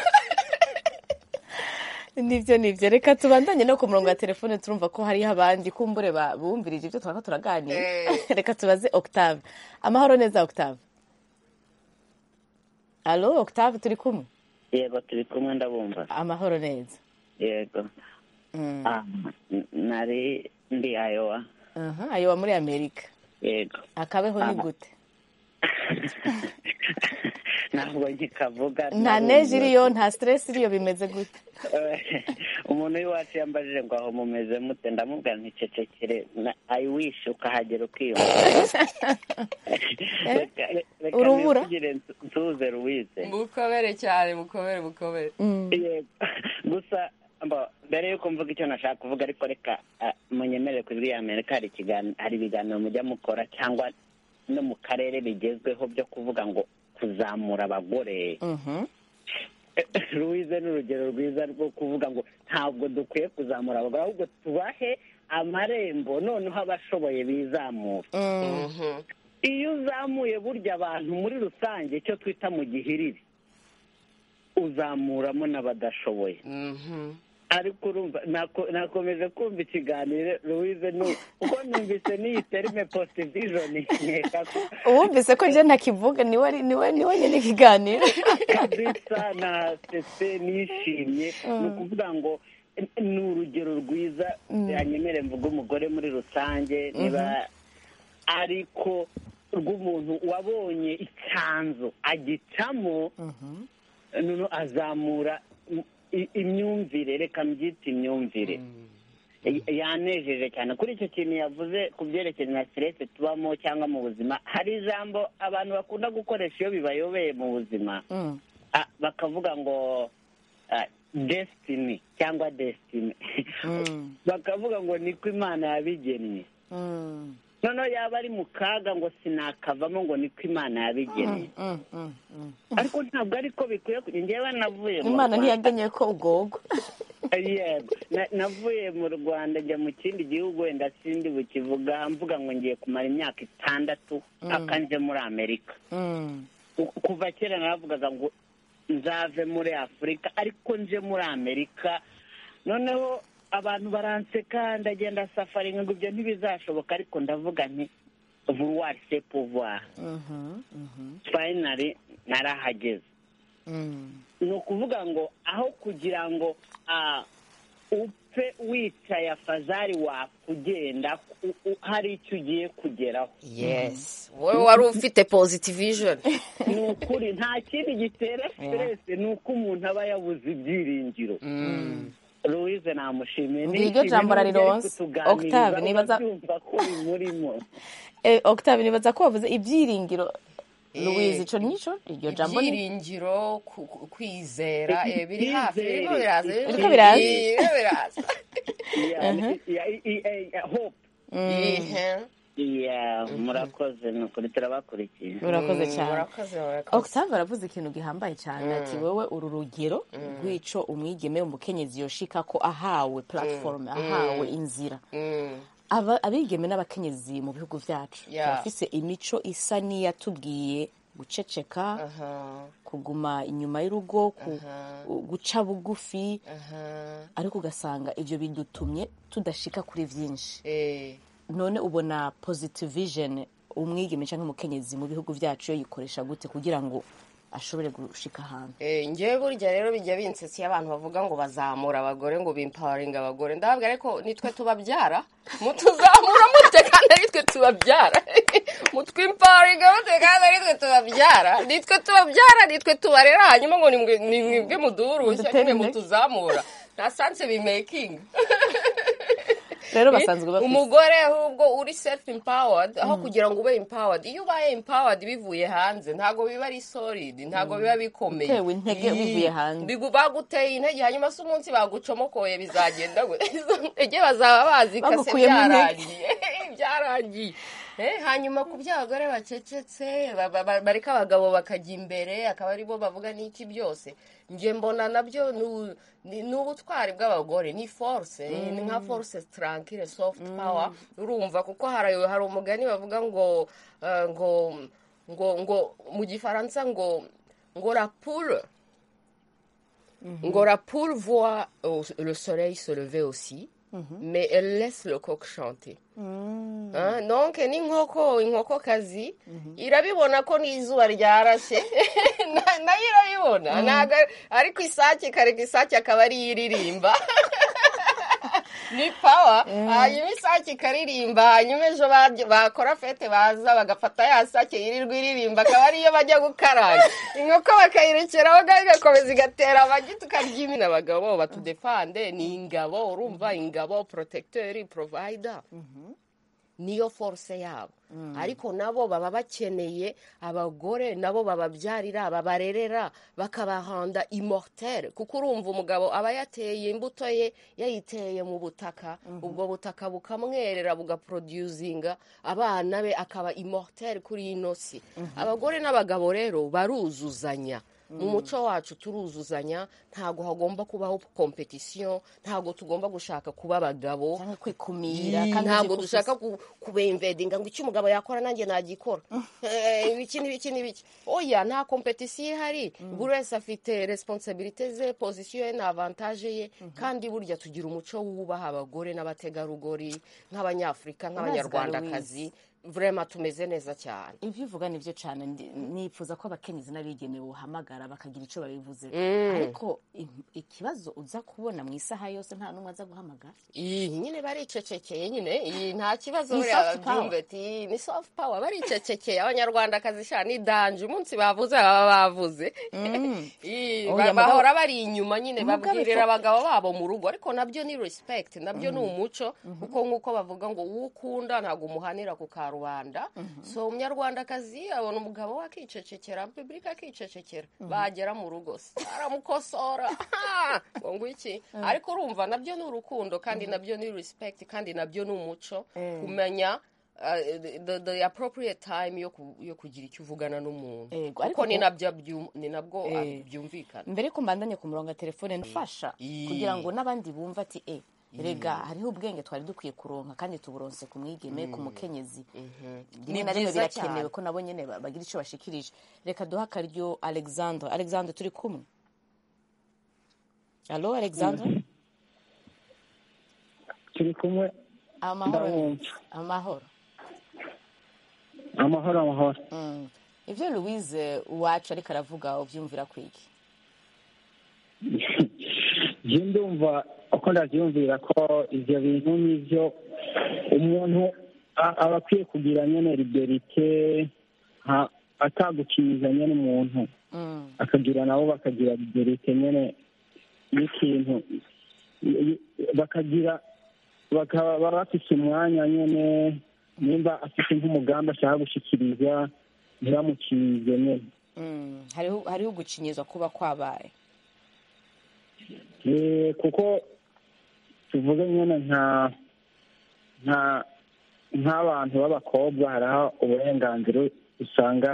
S1: nibyo nibyo reka tubandanye no ku murongo wa telefone turumva ko hariho abandi kumbure ba- bumvirije ibyo turaba turaganira
S7: Eh.
S1: reka tubaze octave amahoro neza octave alo octave turi kumwe
S6: yego turi kumwe ndabumva
S1: amahoro neza
S6: yego
S1: Mm.
S6: Ah, n- nari ndi ayowa
S1: aha ayo wa muri amerika
S6: yego
S1: akabeho ni
S6: Ah.
S1: gute
S6: ntabwo nkikavuga
S1: nta neje iriyo nta stress iriyo bimeze gute
S6: umuntu w'iwacu yambajije ngo aho mumeze mute ndamubwira nticecekere ayiwishe ukahagera ukiyumva Reka- reka
S1: Urubura?
S6: nivugire nsu- nsuhuze ruwize
S7: mukomere cyane mukomere mukomere
S6: Yego. gusa mba- mbere yuko mvuga icyo nashaka kuvuga ariko reka ah, munyemere ku ijwi ya amerika hari ikigan- hari ibiganiro mujya mukora cyangwa no mu karere bigezweho byo kuvuga ngo kuzamura abagore
S1: Mhm.
S6: ruwize ni urugero rwiza rwo kuvuga ngo ntabwo dukwiye kuzamura abagore ahubwo tubahe amarembo noneho abashoboye bizamura iyo uzamuye burya abantu muri rusange icyo twita mu gihiriri uzamuramo n'abadashoboye ariko urumva nako- nakomeje kumva ikiganiro louise ni uko numvise n'iyi terime post vision nkeka ko
S1: wumvise ko njye ntakivuga niwe niwe niwe nyine ikiganiro
S6: kabisa na sese nishimye ni ukuvuga ngo eh, ni urugero rwiza yanyemere mvuga umugore muri rusange niba ariko rw'umuntu wabonye icyanzu agicamo noneho azamura i- i- imyumvire reka mbyite imyumvire Y- yanejeje cyane kuri icyo kintu yavuze ku byerekeye na siteresi tubamo cyangwa mu buzima hari ijambo abantu bakunda gukoresha iyo bibayobeye mu buzima
S1: Mm.
S6: Ah, bakavuga ngo ah, desitini cyangwa desitini
S1: Mm.
S6: bakavuga ngo niko imana yabigennye
S1: Mm.
S6: noneho yaba ari mu kaga ngo sinakavamo ngo niko imana yabigennye
S1: Mm. Mm. Mm.
S6: ariko ntabwo ariko bikwiye ku- njyewe navuye mu
S1: imana
S6: Rwanda.
S1: ntiyagennye ko ugogwa
S6: yego Na- navuye mu rwanda njya mu kindi gihugu wenda sindi bukivuga mvuga ngo ngiye kumara imyaka itandatu mpaka nje muri amerika
S1: Mm.
S6: U- kuva kera naravugaga ngo nzave muri afurika ariko nje muri amerika noneho abantu baranseka ndagenda safaringa ngo ibyo ntibizashoboka ariko ndavuga nti vuruwari se pouvoir
S1: Mhm. Mhm.
S6: finally narahageze
S1: Mm.
S6: ni ukuvuga ngo aho kugira ngo ah, upfe wicaye afazari wakugenda u- u- hari icyo ugiye kugeraho
S7: yes wowe wari ufite positive vision
S6: ni ukuri nta kindi gitera siteresi ni uko umuntu aba yabuze ibyiringiro louise namushimiye
S1: Ngiryo jambo rarironse. Octave, niba za-
S6: ubyumva ko bimurimo
S1: Eh, octave nibaza ko wavuze ibyiringiro louise ico nico iryo jambo ni
S7: ibyiringiro ku- ku- kwizera
S6: Iki-
S7: eh, biri hafi birimo
S6: icyizere.
S7: biraza
S1: Biriko biraza.
S7: birimo biraza
S6: hope
S7: Ihe.
S6: Yeah, murakoze ni ukuri turabakurikiye
S1: urakoze
S7: Mm,
S1: cyane
S7: murakoze murakoze
S1: octave aravuze ikintu gihambaye cyane ati wowe uru rugero rw'ico umwigeme umukenyezi yoshika ko ahawe platform ahawe inzira
S7: Mm,
S1: Aba- abigeme n'abakenyezi mu bihugu byacu
S7: Yeah.
S1: bafise imico isa n'iyatubwiye guceceka
S7: aha,
S1: kuguma inyuma y'urugo ku- guca bugufi
S7: aha,
S1: ariko ugasanga ibyo bidutumye tudashika kuri byinshi
S7: eh,
S1: none ubona positive vision umwigeme cyangwa umukenyezi mu bihugu byacu yo yikoresha gute kugira ngo ashobore gushika ahantu
S7: eh, njyewe burya rero bijya binsesi iyo abantu bavuga ngo bazamura abagore ngo bimpawaringa abagore ndababwira ariko nitwe tubabyara mutuzamura mute kandi aritwe tubabyara mutwimpawaringa mute kandi aritwe tubabyara nitwe tubabyara nitwe tubarera hanyuma ngo nimwe- ni mwebwe muduhurushya
S1: Mudutere
S7: nimwe
S1: intege.
S7: mutuzamura nta sanse bimekingi
S1: rero basanzwe bafite
S7: umugore ahubwo uri self empowered aho kugira ngo ube empowered iyo ubaye empowered bivuye hanze ntabwo biba ari solid ntabwo biba bikomeye
S1: Utewe intege
S7: Ii,
S1: bivuye hanze.
S7: bigu- baguteye intege hanyuma se umunsi bagucomokoye bizagenda gute izo ntege bazaba bazikase
S1: Bagukuyemo intege.
S7: byarangiye byarangiye Eh, hanyuma ku by'abagore bacecetse ba- ba- ba- bareka abagabo bakajya imbere akaba ari bo bavuga n'iki byose njye mbona nabyo ni u- ni ni ubutwari bw'abagore ni force ni nka force tranquille soft power urumva kuko hari hari umugani bavuga ngo eh, ngo ngo ngo mu gifaransa ngo ngo rapure ngo rapure voit au- le soleil se lever aussi mais elle laisse le coq chanter Ah, donc n'inkoko inkokokazi irabibona ko n'izuba ryarashe Na- nayo irabibona ntago ari- ariko isake ikareka isake akaba ariyo iririmba ni pawa hanyuma isake ikaririmba hanyuma ejo barya- bakora fete baza bagafata ya sake yirirwa iririmba akaba ariyo bajya gukaranga inkoko bakayirekeraho kandi igakomeza igatera amagi tukarya imina abagabo batudefande ni ingabo urumva ingabo porotecteri porovayida niyo force yabo ariko nabo baba bakeneye abagore nabo bababyarira babarerera bakabahanda immortelle kuko urumva umugabo aba yateye imbuto ye yayiteye mu butaka ubwo butaka bukamwerera bugaproducinga abana be akaba immortelle kuri ino si abagore n'abagabo rero baruzuzanya mu muco wacu turuzuzanya ntabwo hagomba kubaho kompetisiyo ntabwo tugomba gushaka kuba abagabo
S1: cyangwa kwikumira
S7: Yii,
S1: kandi
S7: ntabwo
S1: uzi ko
S7: dushaka ku- kubemvedinga ngo icyo umugabo yakora nanjye nagikora Eh, ibiki n'ibiki n'ibiki oya nta kompetisiyo ihari buri wese afite responsibility ze pozisiyo ye na avantage ye kandi burya tugira umuco wubaha abagore n'abategarugori nk'abanyafurika nk'abanyarwandakazi vrema tumeze neza cyane
S1: ibyo uvuga nibyo cyane ndi- nifuza ko abakenyezi n'abigeme buhamagara bakagira icyo babivuze
S7: Mm.
S1: ariko im- ikibazo uza kubona mu isaha yose nta n'umwe aza guhamagara
S7: iyi nyine baricecekeye nyine iyi nta kibazo
S1: Ni
S7: buriya
S1: soft power.
S7: babyumva ati "Iyi ni soft power baricecekeye abanyarwandakazi sha ni danje umunsi bavuze baba bavuze Iyi,
S1: Oya,
S7: ba-
S1: mugabo-
S7: bahora bari inyuma nyine
S1: Mugabo
S7: babwirira
S1: fo-
S7: abagabo babo mu rugo ariko nabyo ni respect nabyo ni umuco kuko nk'uko bavuga ngo uwo ukunda ntabwo umuhanira ku karubanda so umunyarwandakazi abona umugabo we akicecekera public akicecekera bagera mu rugo se aramukosora ngo ngwiki ariko urumva nabyo ni urukundo kandi nabyo ni respect kandi nabyo ni umuco
S1: Eh.
S7: kumenya uh, the, the, the appropriate time yo, ku, yo kugira icyo uvugana n'umuntu
S1: Yego, ariko
S7: kuko ni
S1: ku-
S7: nabyo byu- ni nabwo
S1: Eh.
S7: ah, byumvikana
S1: mbere ko mbandanye ku murongo wa telefone ndufasha
S7: Ii.
S1: kugira ngo n'abandi bumve ati e rega hariho ubwenge twari dukwiye kuronka kandi tuburonse ku mwigeme ku mukenyezi rimwe
S7: Ni
S1: na rimwe
S7: byiza
S1: birakenewe
S7: cyane.
S1: ko nabo nyine ba- bagira icyo bashikirije reka duhe akaryo alexandre alexandre turi kumwe alo alexandre
S6: turi kumwe
S1: amahoro ni-
S6: Ndabumva.
S1: amahoro
S6: amahoro amahoro
S1: Mm. ibyo louise uwacu ariko aravuga ubyumvira kwiki
S6: njye ndumva uko ndabyumvira ko ibyo bintu nibyo umuntu a- aba akwiye kugira nyine liberite nta- ataguciza nyine umuntu
S1: Mm.
S6: akagira nabo bakagira liberite nyine n'ikintu I- i- bakagira bakaba baba bafite umwanya nyine nimba afite nk'umugambi ashaka gushyikiriza ntibamucize nyine
S1: Mm. hariho hariho ugucinyizwa kuba kwabaye
S6: Eh, kuko tuvuge nyine nka nka nk'abantu b'abakobwa hari aho uburenganzira usanga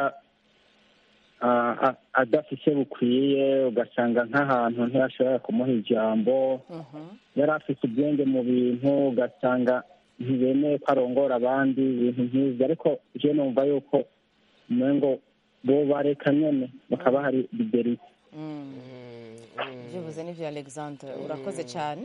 S6: ah, a- adafite bukwiye ugasanga nk'ahantu ntibashobora kumuha ijambo
S1: Mhm.
S6: yari afite ubwenge mu bintu ugasanga ntibemeye ko arongora abandi ibintu nk'ibyo ariko je numva yuko umengo bo bareka nyine bakaba hari liberite
S1: Mm. byibuze n'ibyo alexandre urakoze cyane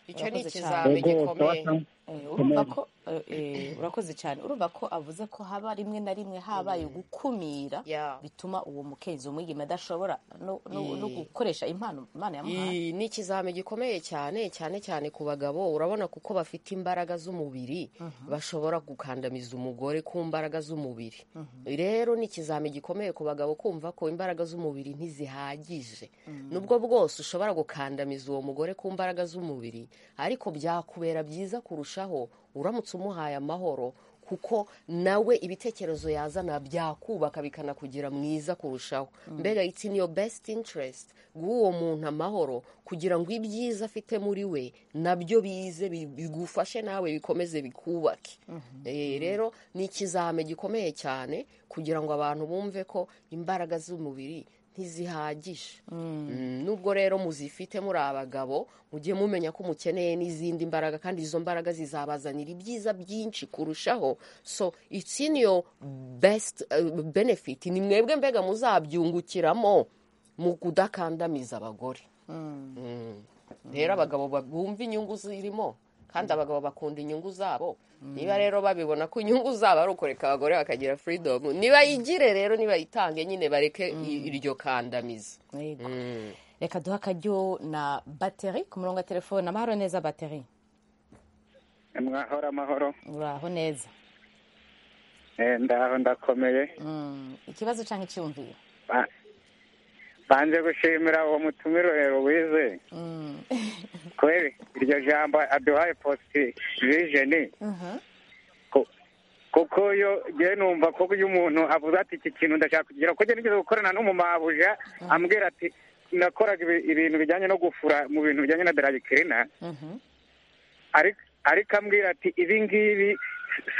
S7: icyo ni
S1: Urakoze
S7: ikizami gikomeye
S1: Eh, urumva
S6: Amen.
S1: ko eh, eh, urakoze cyane urumva ko avuze ko haba rimwe na rimwe habaye gukumira
S7: Yeah.
S1: bituma uwo mukenzi umwigeme adashobora no, no, no gukoresha impano imana yamuhaye
S7: Iyi, ni ikizami gikomeye cyane cyane cyane ku bagabo urabona kuko bafite imbaraga z'umubiri bashobora gukandamiza umugore ku mbaraga z'umubiri rero ni ikizami gikomeye ku bagabo kumva ko imbaraga z'umubiri ntizihagije nubwo bwose ushobora gukandamiza uwo mugore ku mbaraga z'umubiri ariko byakubera byiza kurushaho uramutse umuhaye amahoro kuko nawe ibitekerezo yazana byakubaka bikanakugira mwiza kurushaho mbega it's in your best interest guha uwo muntu amahoro kugira ngo ibyiza afite muri we nabyo bize bi- bigufashe nawe bikomeze bikubake Eh, rero ni ikizame gikomeye cyane kugira ngo abantu bumve ko imbaraga z'umubiri ntizihagije Mm, nubwo rero muzifite muri abagabo mujye mumenya ko mukeneye n'izindi mbaraga kandi izo mbaraga zizabazanira ibyiza byinshi kurushaho so it's in your best uh, benefit ni mwebwe mbega muzabyungukiramo mu kudakandamiza abagore Mm. rero abagabo ba- bumva inyungu zirimo kandi abagabo bakunda inyungu zabo niba rero babibona ko inyungu zabo ari ukureka abagore bakagira freedom nibayigire rero nibayitange nyine bareke i- iryo kandamiza
S1: Yego.
S7: Mm.
S1: reka duhe akaryo na bateri ku murongo wa telefone amahoro neza bateri
S3: mwahora amahoro
S1: uraho neza
S3: Eh, ndaho ndakomeye
S1: Mm. ikibazo cyangwa icyumviro
S3: Ba- banze gushimira uwo mutumire wize
S1: Mm.
S3: kweli iryo jambo aduhaye positi vijeni Ku- kuko yo ngewe numva ko iyo umuntu avuze ati iki kintu ndashaka kugira kuko nigeze gukorana n'umumabuja ambwira ati nakoraga ibi- ibintu bijyanye no gufura mu bintu bijyanye na daragikirina
S1: Mhm.
S3: ariko ariko ambwira ati ibi ngibi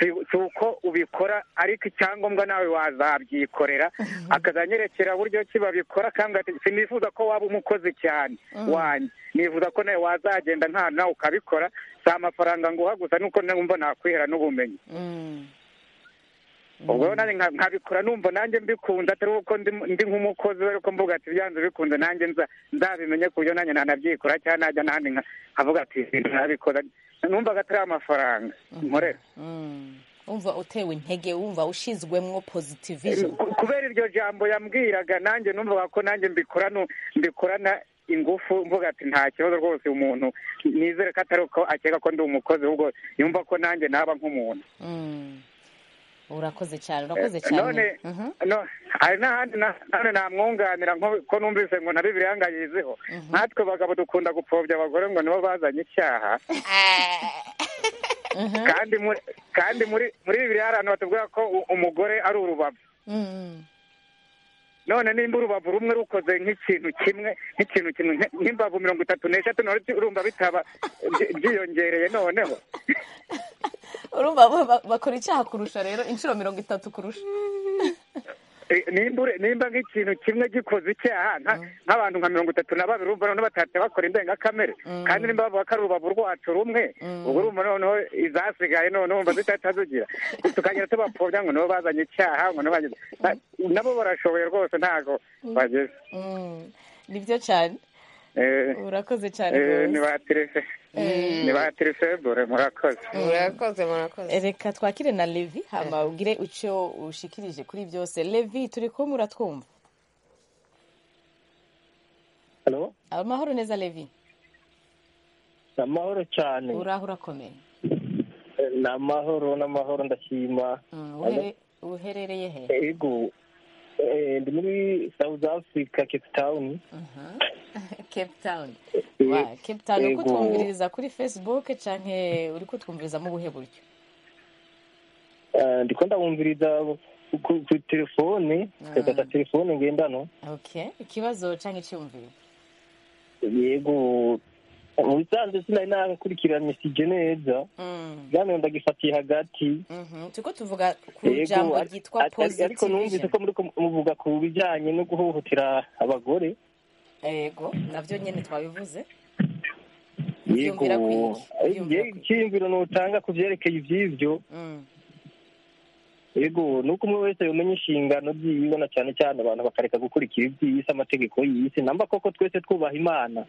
S3: si uko ubikora ariko icyangombwa nawe wazabyikorera akazanyerekera buryo ki babikora kandi sinifuza ko waba umukozi cyane wanjye nifuza ko nawe wazagenda nta nawe ukabikora si amafaranga nguha gusa nuko numva nakwihera n'ubumenyi ubwo nanjye nkabikora numva nanjye mbikunda atari uko ndi nk'umukozi ariko mvuga ati byanze bikunze nanjye nzabimenye ku buryo nanjye nanabyikora cyangwa najya n'ahandi nkavuga ati ibintu nabikoze numvaga atari amafaranga nkorera
S1: wumva utewe intege wumva ushyizwemo pozitivism
S3: kubera iryo jambo yambwiraga nanjye numvaga ko nanjye mbikorana mbikorana ingufu mvuga ati nta kibazo rwose umuntu nizere ko atari uko akeka ko ndi umukozi ahubwo yumva ko nanjye naba nk'umuntu
S1: urakoze cyane urakoze cyane
S3: hari n'ahandi namwunganira ko numvise ngo na bibiliya yangayizeho nkatwe bagabo dukunda gupfobya abagore ngo nibo bazanye icyaha kandi muri bibiliya hari ahantu batubwira ko umugore ari urubavu none nimba urubavu rumwe rukoze nk'ikintu kimwe nk'ikintu kimwe nk'imbavu mirongo itatu n'eshatu urumva bitaba byiyongereye noneho
S1: urumva bakora icyaha kurusha rero inshuro mirongo itatu kurusha
S3: nimba nk'ikintu kimwe gikoze icyaha nk'abantu nka mirongo itatu na babiri urumva noneho batahita bakora indengakamere kandi nimba bavuga ko ari urubavu rwacu rumwe ubwo urumva noneho izasigaye noneho umva zitahita zigira tukagenda tubapfobya ngo nibo bazanye icyaha ngo nibo bageze nabo barashoboye rwose ntabwo bageze
S1: ni byo cyane urakoze cyane
S3: rwose ni ba tirisebure murakoze
S7: murakoze murakoze
S1: reka twakire na levi hano ubwire icyo ushikirije kuri byose levi turi kumwe uratwumva amahoro neza levi
S8: ni amahoro cyane
S1: uraho urakomeye
S8: ni amahoro n'amahoro ndashima
S1: uherereye he
S8: yego ndi muri south africa cape town
S1: cape town wa cape town uri kutwumviriza kuri facebook cyane uri kutwumviriza mu buhe buryo
S8: ndi ndabumviriza kuri telefone ndagata telefone ngendanwa
S1: okay ikibazo cyangwa icyumviro
S8: yego mu bisanzwe sinari nakurikirana misige neza bwano ndagifatiye hagati
S1: turiko tuvuga ku jambo ryitwa
S8: ariko numvise ko muriko muvuga ku bijyanye no guhohotera abagore
S1: yego nabyo nyine twabivuze
S8: yego icyiyumviro nutanga ku byerekeye iby'ibyo yego ni uko umwe wese yamenya inshingano by'iyiwe na cyane cyane abantu bakareka gukurikira iby'iyisi amategeko y'isi namba koko twese twubaha imana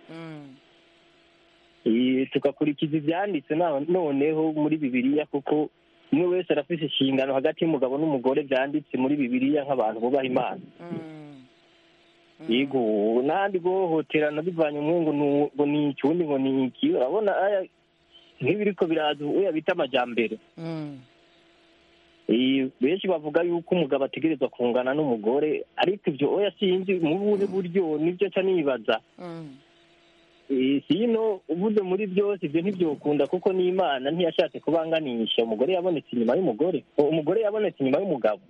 S8: tugakurikiza ibyanditse noneho muri bibiriya kuko umwe wese arafite inshingano hagati y'umugabo n'umugore byanditse muri bibiriya nk'abantu bubaha imana yego n'ahandi guhohoterana bivanye umwe ngo ni iki ubundi ngo ni iki urabona nk'ibiriko biraza uya bita amajyambere benshi bavuga yuko umugabo ategerezwa kungana n'umugore ariko ibyo oya sinzi mu bundi buryo nibyo nca nibaza sino uvuze muri byose ibyo ntibyokunda kuko n'imana ntiyashatse kubanganisha umugore yabonetse inyuma y'umugore umugore yabonetse inyuma y'umugabo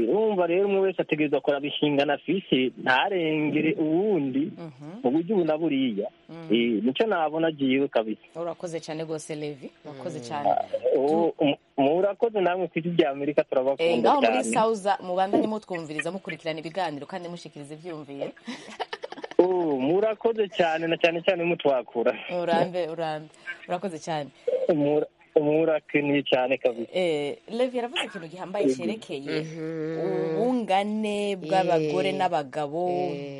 S8: urumva rero umwe wese ategerezwa kuraba inshingano afise ntarengere uwundi mu buryo ubu na buriya nicyo nabona agiyewe kabisa
S1: urakoze cyane rwose levi urakoze cyane
S8: murakoze namwe ku isi rya amerika turabakunda
S1: ngaho muri sawuza mubandanye mutwumviriza mukurikirana ibiganiro kandi mushikiriza ibyumviye
S8: murakoze cyane na cyane cyane mutwakura
S1: urambe urambe urakoze cyane
S8: murakiniye cyane kabisa
S1: levi yaravuze ikintu gihambaye cyerekeye ubungane bw'abagore n'abagabo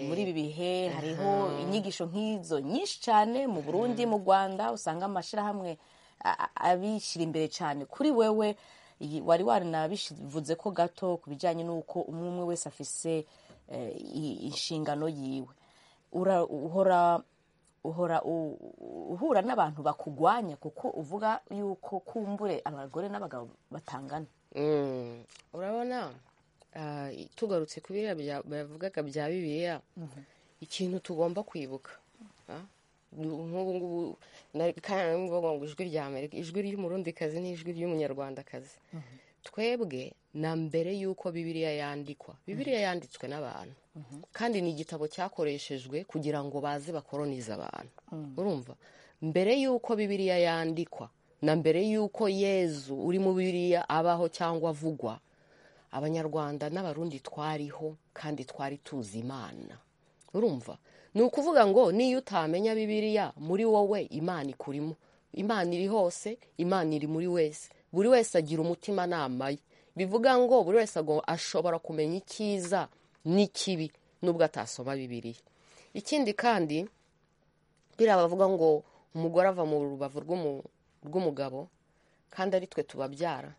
S1: muri ibi bihe hariho inyigisho nk'izo nyinshi cyane mu burundi mu rwanda usanga amashyirahamwe abishyira imbere cyane kuri wewe wari wanabivuze ko gato ku bijyanye n'uko umwe umwe wese afise inshingano yiwe uhora uhora uhura n'abantu bakugwanya kuko uvuga yuko kumbure abagore n'abagabo batangana
S7: urabona tugarutse ku biriya bavugaga bya bibiliya ikintu tugomba kwibuka nk'ubu ngubu bavuga ngo ijwi rya amerika ijwi ry'umurundikazi n'ijwi ry'umunyarwandakazi twebwe na mbere y'uko bibiliya yandikwa bibiliya yanditswe n'abantu kandi ni igitabo cyakoreshejwe kugira ngo baze bakoronize abantu urumva mbere y'uko bibiliya yandikwa na mbere y'uko yezu uri mu biriya abaho cyangwa avugwa abanyarwanda n'abarundi twariho kandi twari tuzi imana urumva ni ukuvuga ngo niyo utamenya bibiriya muri wowe imana ikurimo imana iri hose imana iri muri wese buri wese agira umutimanama ye bivuga ngo buri wese agomba- ashobora kumenya icyiza n'ikibi nubwo atasoma bibiriya ikindi kandi biriya bavuga ngo umugore ava mu rubavu rw'umu- rw'umugabo kandi ari twe tubabyara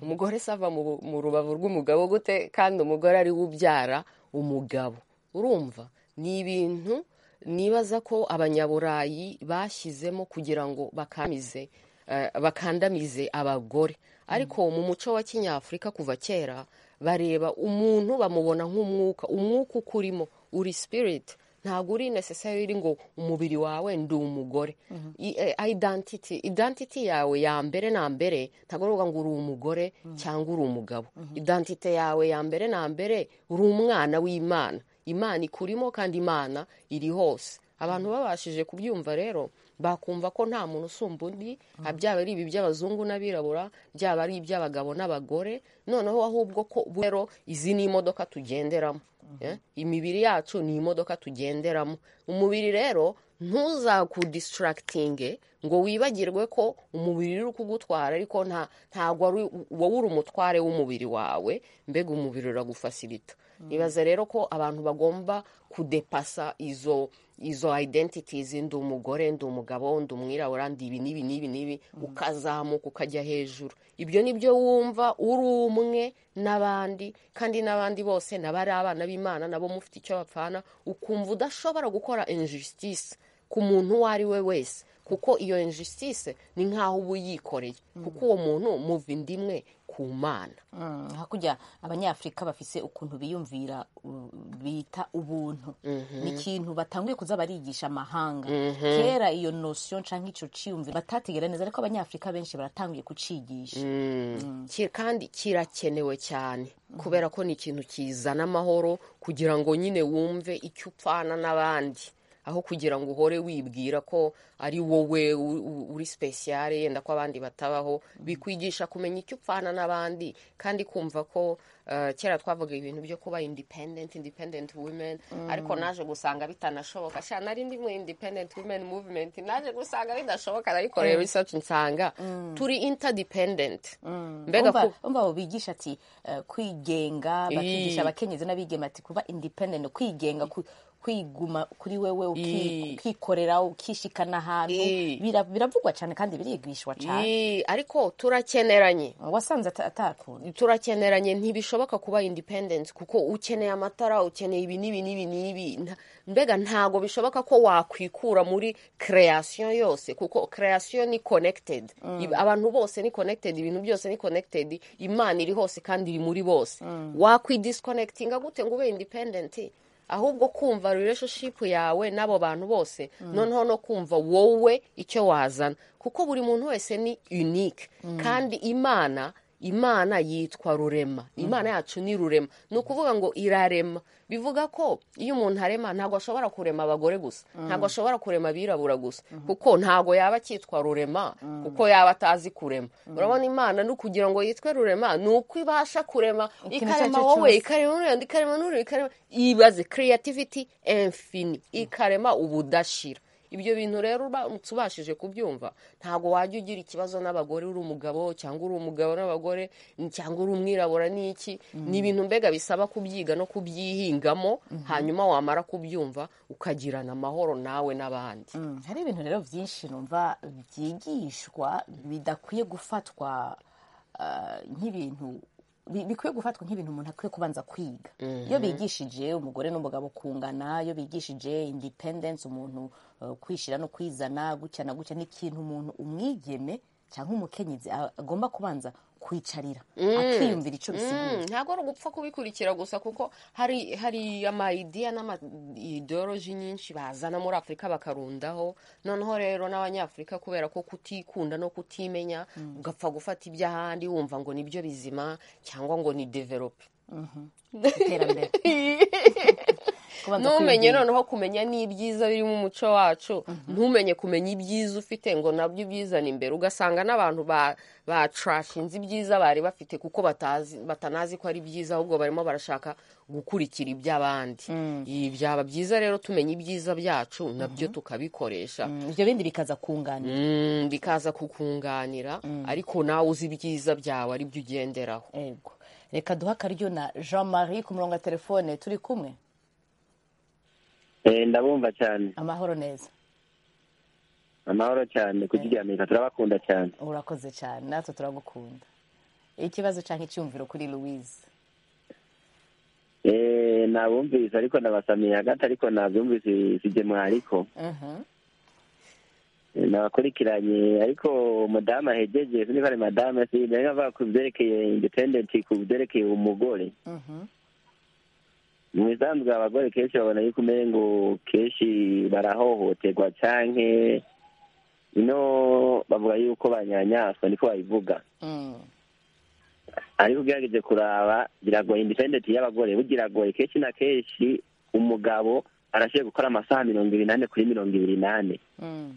S7: umugore se ava mu mu rubavu rw'umugabo gute kandi umugore ari we ubyara umugabo urumva ni ibintu nibaza ko abanyaburayi bashyizemo kugira ngo bakamize eh, bakandamize abagore ariko mu muco wa kinyafurika kuva kera bareba umuntu bamubona nk'umwuka umwuka uko urimo uri sipiriti ntabwo uri necessary ngo umubiri wawe ndi umugore I- eh, identity identity yawe ya mbere na mbere ntabwo ari ukuvuga ngo uri umugore cyangwa uri umugabo identity yawe ya mbere na mbere uri umwana w'imana imana ikurimo kandi imana iri hose abantu babashije kubyumva rero bakumva ko nta muntu usumba undi byaba ari ibi by'abazungu n'abirabura byaba ari iby'abagabo n'abagore noneho ahubwo ko rero izi ni imodoka tugenderamo Eh, imibiri yacu ni imodoka tugenderamo umubiri rero ntuzakudisitarakitinge ngo wibagirwe ko umubiri uri kugutwara ariko nta ntabwo ari wowe uri umutware w'umubiri wawe mbega umubiri uragufasirita nibaza rero ko abantu bagomba kudepasa izo izo identities ndi umugore ndi umugabo ndi umwirabura ndi ibi n'ibi n'ibi n'ibi ukazamuka ukajya hejuru ibyo ni byo wumva uri umwe n'abandi kandi n'abandi bose n'abari abana b'imana nabo mufite icyo bapfana ukumva udashobora gukora injustice ku muntu uwo ari we wese kuko iyo injustice ni nk'aho uba uyikoreye kuko uwo muntu muva inda imwe ku mana
S1: Mm, hakurya abanyafurika bafise ukuntu biyumvira u- bita ubuntu ni ikintu batanguye kuza barigisha amahanga kera iyo nosiyo canke ico ciyumviro batategera neza ariko abanyafurika benshi baratanguye kucigisha
S7: Ki- kandi kirakenewe cyane kubera ko ni ikintu kizana amahoro kugira ngo nyine wumve icyo upfana n'abandi aho kugira ngo uhore wibwira ko ari wowe u- u- uri special yenda ko abandi batabaho bikwigisha kumenya icyo upfana n'abandi kandi kumva ko eh, kera twavuga ibintu byo kuba independent independent women ariko naje gusanga bitanashoboka sha nari ndi mu independent women movement naje gusanga bidashoboka ariko rero research nsanga turi interdependent mbega
S1: umva
S7: ku-
S1: umva abo bigisha ati eh, kwigenga bakigisha
S7: Ii.
S1: abakenyezi n'abigeme ati kuba independent kwigenga ku- kwiguma kuri wewe uki-
S7: Ii.
S1: ukikorera ukishikana ahantu
S7: Ii.
S1: Bira- biravugwa cyane kandi birigishwa cyane
S7: Ii, ariko turakeneranye
S1: wasanze ata- atakunda
S7: turakeneranye ntibishoboka kuba independent kuko ukeneye amatara ukeneye ibi n'ibi n'ibi n'ibi Nta- mbega ntago bishoboka ko wakwikura muri creation yose kuko creation ni connected Ibi- abantu bose ni connected ibintu byose ni connected imana iri hose kandi iri muri bose wakwidisconnectinga gute ngo ube independent ahubwo kumva relationship yawe n'abo bantu bose noneho no kumva wowe icyo wazana kuko buri muntu wese ni unique kandi imana imana yitwa rurema imana yacu ni rurema ni ukuvuga ngo irarema bivuga ko iyo umuntu arema ntabwo ashobora kurema abagore gusa ntabwo ashobora kurema abirabura gusa kuko ntabwo yaba akitwa rurema kuko yaba atazi kurema urabona imana ni ukugira ngo yitwe rurema ni uko ibasha kurema
S1: Ikintu icyo ari
S7: ikarema
S1: cyo
S7: wowe
S1: cyose.
S7: ikarema n'uriya ikarema n'uriya ikarema ibaze creativity infini ikarema ubudashira ibyo bintu rero uramutse ubashije kubyumva ntabwo wajya ugira ikibazo n'abagore uri umugabo cyangwa uri umugabo n'abagore cyangwa uri umwirabura n'iki ni ibintu mbega bisaba kubyiga no kubyihingamo hanyuma wamara kubyumva ukagirana amahoro nawe n'abandi
S1: Mm, hari ibintu rero byinshi numva byigishwa bidakwiye gufatwa ah, nk'ibintu bi- bikwiye gufatwa nk'ibintu umuntu akwiye kubanza kwiga iyo bigishije umugore n'umugabo kungana iyo bigishije independence umuntu eh, kwishyira no kwizana gutya na gutya ni ikintu umuntu umwigeme cyangwa umukenyezi a- agomba kubanza kwicarira akiyumvira icyo bisigura
S7: Mm, ntabwo ari ugupfa kubikurikira gusa kuko hari hari amayidiya n'amaideoloji nyinshi bazana muri afurika bakarundaho noneho rero n'abanyafurika kubera ko kutikunda no kutimenya ugapfa gufata iby'ahandi wumva ngo nibyo bizima cyangwa ngo ni develope
S1: iterambere kubanza
S7: ntumenye
S1: kwibwira.
S7: noneho kumenya n'ibyiza biri mu muco wacu ntumenye kumenya ibyiza ufite ngo nabyo ubyizane imbere ugasanga n'abantu ba- batrashinze ibyiza bari bafite kuko batazi- batanazi ko ari byiza ahubwo barimo barashaka gukurikira iby'abandi Ibi byaba byiza rero tumenya ibyiza byacu nabyo tukabikoresha
S1: Mm, ibyo bindi bikaza kunganira
S7: Mm, bikaza kukunganira ariko nawe uzi ibyiza byawe ari byo ugenderaho
S1: yego reka duhe akaryo na jean marie ku murongo wa telefone turi kumwe
S8: Eh, ndabumva cyane
S1: amahoro neza
S8: amahoro cyane kukiganira turabakunda cyane
S1: urakoze cyane natwe turagukunda ikibazo cyangwa icyumviro kuri louise
S8: Eh, nabumvise ariko nabasamiye hagati ariko nabyumvise sigemwa ariko
S1: Mhm.
S8: Eh, nabakurikiranye ariko madamu ahegeje sinzi ko ari madamu sinzi avuga ku byerekeye independent ku byerekeye umugore
S1: Mhm.
S8: mu bisanzwe abagore kenshi babona yuko umenya ngo kenshi barahohoterwa canke ino bavuga yuko banyanyaswa niko babivuga
S1: Mm.
S8: ariko ugerageje kuraba biragoye independent y'abagore bugiragoye kenshi na kenshi umugabo arashoboye gukora amasaha mirongo ibiri n'ane kuri mirongo ibiri n'ane
S1: Mm.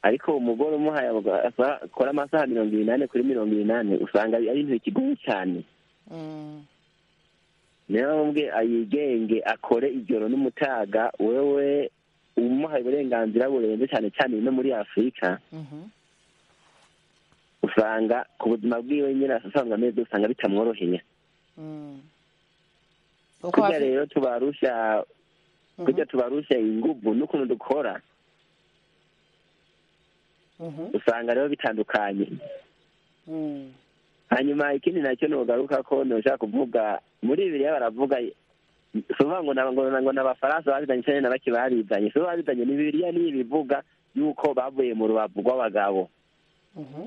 S8: ariko umugore umuhaye akora amasaha mirongo ibiri n'ane kuri mirongo ibiri n'ane usanga ari ibintu bikigoye cyane
S1: Mm.
S8: niyo bamubwiye ayigenge akore ijoro n'umutaga wewe umuhaye uburenganzira burenze cyane cyane no muri afurika
S1: Mhm.
S8: usanga ku buzima bwiwe nyine asanzwe ameze usanga bitamworoheye
S1: Mm. Kuko
S8: kurya
S1: hafi-
S8: rero tubarusha kurya tubarusha ingubu n'ukuntu dukora
S1: Mhm.
S8: usanga rero bitandukanye
S1: Mm.
S8: hanyuma ikindi nacyo nugaruka ko ntushaka kuvuga muri bibiriya baravuga si ukuvuga ngo na- ngo na- ngo ni abafaransa babizanye cyane na bake barizanye si bo babizanye ni bibiriya niyo ibivuga yuko bavuye mu rubavu rw'abagabo
S1: Mhm.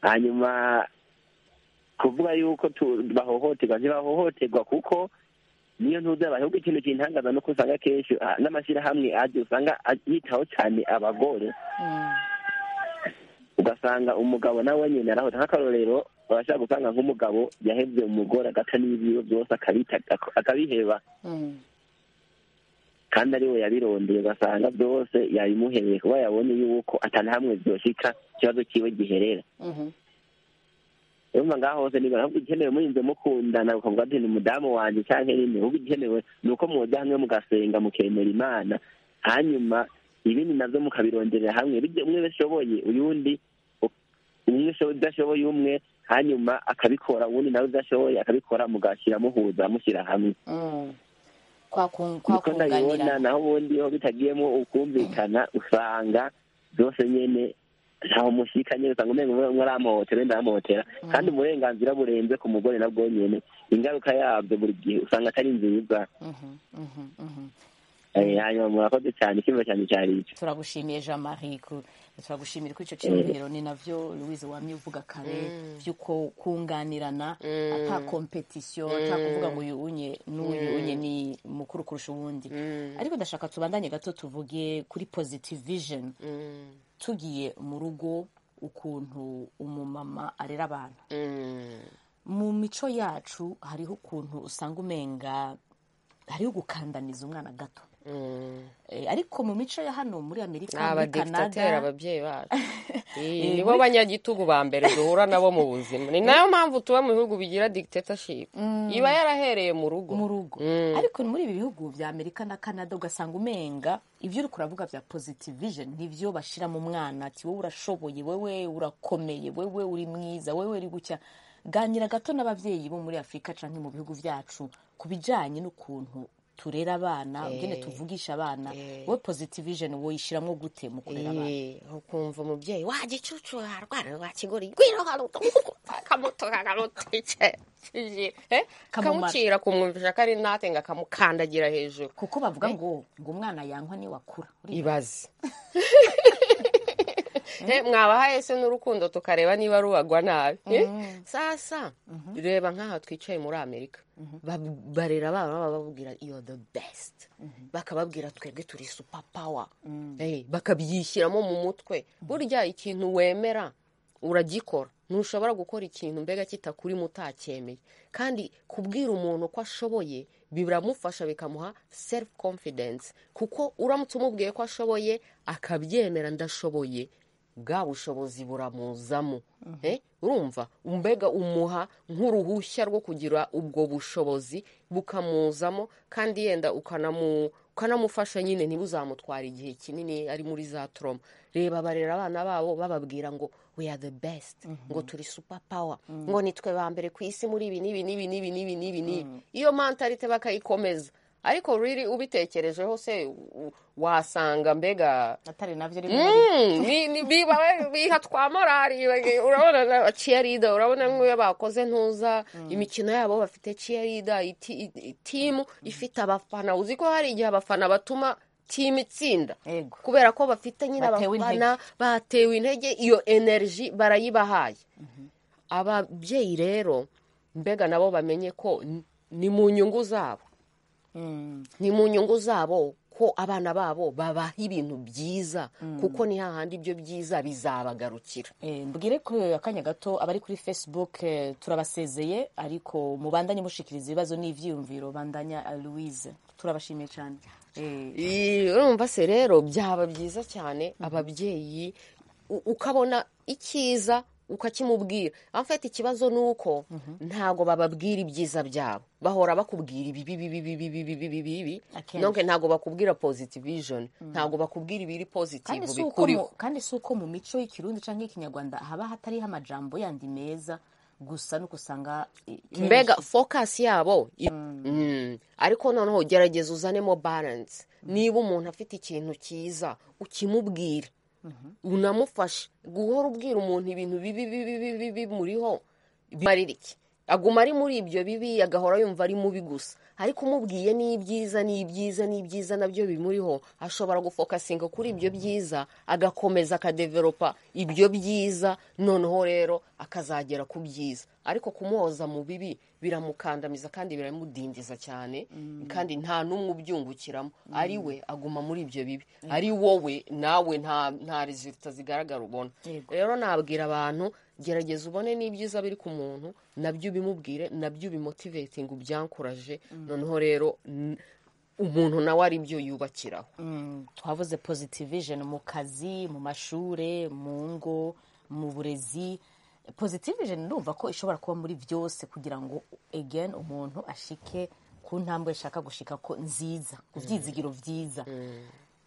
S8: hanyuma kuvuga yuko tu- bahohoterwa ntibahohoterwa kuko niyo ntuzabahe ahubwo ikintu kintangaza nuko usanga kenshi ah, n'amashyirahamwe ajya usanga aj- yitaho cyane abagore
S1: Mm.
S8: ugasanga umugabo nawe nyine arahota nk'akarorero babasha gusanga nk'umugabo yahebye umugore agata n'ibiro byose akabita ak- akabiheba
S1: Mm.
S8: kandi ari we yabirondeye ugasanga byose yabimuhereye kuba yabonye yuko atanahamwe byoshika ikibazo cyiwe giherera
S1: Mhm.
S8: urumva ngaho hose niba ahubwo igikenewe murinze mukundana ukavuga ati ni umudamu wanjye cyangwa nyine ahubwo igikenewe ni uko mwoda hamwe mugasenga mukemera imana hanyuma ibindi nabyo mukabironderera hamwe bijye umwe wese ushoboye uyundi u- umwe usho- udashoboye umwe hanyuma akabikora uwundi nawe udashoboye akabikora mugashyira muhuza mushyira hamwe
S1: Mm. Kwa kun- kwa
S8: niko ndabibona
S1: kunganirana
S8: naho ubundi ho bitagiyemo ukumvikana usanga byose nyine ntaho mushyika nyine usanga umenga umwe umwe aramuhotera wenda aramuhotera kandi uburenganzira burenze ku mugore nabwo nyine ingaruka yabyo buri gihe usanga atari nziza
S1: Mhm. Mhm. Mhm.
S8: Eh, hanyuma murakoze cyane ikibazo cyane cyari icyo
S1: turagushimiye jean marie ku- turagushimira ko icyo cyumviro ni navyo louise wamye uvuga kare by'uko kunganirana ata kompetisiyo ata kuvuga ngo uyu unye n'uyu unye ni mukuru kurusha uwundi ariko ndashaka tubandanye gato tuvuge kuri positive vision tugiye mu rugo ukuntu umumama arera abantu mu mico yacu hariho ukuntu usanga umenga hariho gukandamiza umwana gato Eh, ariko mu mico ya hano muri amerika
S7: ni
S1: muri
S7: abadikitateri
S1: canada
S7: ababyeyi bacu Eh,
S1: Eh,
S7: nibo
S1: muri-
S7: banyagitugu ba mbere duhura nabo mu buzima ni nayo mpamvu tuba mu bihugu bigira dictatorship iba yarahereye mu rugo
S1: mu rugo
S7: Mm.
S1: ariko muri ibi bihugu bya amerika na canada ugasanga umenga ibyo uri kuravuga bya positive vision nibyo bashyira mu mwana ati wowe urashoboye wowe urakomeye wowe uri mwiza wowe uri gucya ganira gato n'ababyeyi bo muri afurika cyangwa mu bihugu byacu ku bijyanye n'ukuntu turera abana ubyene tuvugisha abana wowe positive vision woyishyiramo gute mu kurera abana
S7: Eh, ukumva umubyeyi wa gicucu harwara rwa kigori gwira haruto kamuto kakamutice
S1: Kamumara.
S7: kamucira kumwumvisha ko ari nate ngo akamukandagira hejuru
S1: kuko bavuga ngo ngo umwana yankwa niwe akura
S7: ibaze Eh, mwabahaye se n'urukundo tukareba niba rubagwa nabi Eh, sasa reba nk'aha twicaye muri amerika Bab- barera abana baba bababwira you the best bakababwira twebwe turi super power Eh, bakabyishyiramo mu mutwe burya ikintu wemera uragikora ntushobora gukora ikintu mbega kitakurimo utacyemeye kandi kubwira umuntu ko ashoboye biramufasha bikamuha self confidence kuko uramutse umubwiye ko ashoboye akabyemera ndashoboye bwa bushobozi buramuzamo Eh, urumva mbega umuha nk'uruhushya rwo kugira ubwo bushobozi bukamuzamo kandi yenda ukanamu ukanamufasha nyine ntibuzamutwara igihe kinini ari muri za toroma reba barera abana babo bababwira ngo we are the best ngo turi super power ngo nitwe ba mbere ku isi muri ibi n'ibi n'ibi n'ibi n'ibi n'ibi n'ibi iyo mantalite bakayikomeza ariko riri ubitekerejeho se u- wasanga mbega
S1: atari nabyo rimwe na rimwe
S7: Mm, ni- ni- biba biha twa morali like, urabona na cheerleader urabona nk'iyo bakoze ntuza imikino yabo bafite cheerleader iti- i- timu ifite abafana uzi ko hari igihe abafana batuma timu itsinda
S1: yego
S7: kubera ko bafite nyine
S1: Batewe
S7: abafana batewe intege iyo energy barayibahaye ababyeyi rero mbega nabo bamenye ko n- ni mu nyungu zabo
S1: Mm.
S7: ni mu nyungu zabo ko abana babo babaha ibintu byiza kuko ni hahandi ibyo byiza bizabagarukira
S1: Eh, mbwire ko akanya gato abari kuri facebook eh, turabasezeye ariko mubandanye mushikiriza ibibazo n'ibyiyumviro bandanya eh, louise turabashimiye cyane Eh,
S7: Ii, urumva se rero byaba byiza cyane ababyeyi u- ukabona icyiza ukakimubwira afite ikibazo ni uko ntago bababwira ibyiza byabo bahora bakubwira ibibi bibi bibi bibi bibi bibi
S1: Akenshi.
S7: nonke ntago bakubwira positive vision ntago bakubwira ibiri positive
S1: kandi si uko
S7: bikuriho
S1: mu- kandi si uko mu mico y'ikirundi cyangwa ikinyarwanda haba hatariho amajambo yandi meza gusa nuko usanga eh, kenshi-
S7: mbega focus yabo i- Mm. ariko noneho gerageza uzanemo balance niba umuntu afite ikintu cyiza ukimubwira unamufashe guhora ubwira umuntu ibintu bibi bibi bibi bibi muriho bimarira iki aguma ari muri ibyo bibi agahora yumva ari mubi gusa ariko umubwiye n'ibyiza n'ibyiza n'ibyiza nabyo bimuriho ashobora gufokasinga kuri ibyo byiza agakomeza akadeveropa ibyo byiza noneho rero akazagera ku byiza ariko kumuhoza mu bibi biramukandamiza kandi biramudindiza cyane kandi nta n'umwe ubyungukiramo ari we aguma muri ibyo bibi ari wowe nawe nta nta resulta zigaragara ubona
S1: Yego.
S7: rero nabwira abantu gerageza ubone n'ibyiza biri ku muntu nabyo ubimubwire nabyo ubimotivetinga ubyankuraje noneho rero n- umuntu nawe ari byo yubakiraho
S1: Mm, twavuze positive vision mu kazi mu mashure mu ngo mu burezi positive vision ndumva ko ishobora kuba muri byose kugira ngo again umuntu ashike ku ntambwe ashaka gushika ko nziza ku byizigiro byiza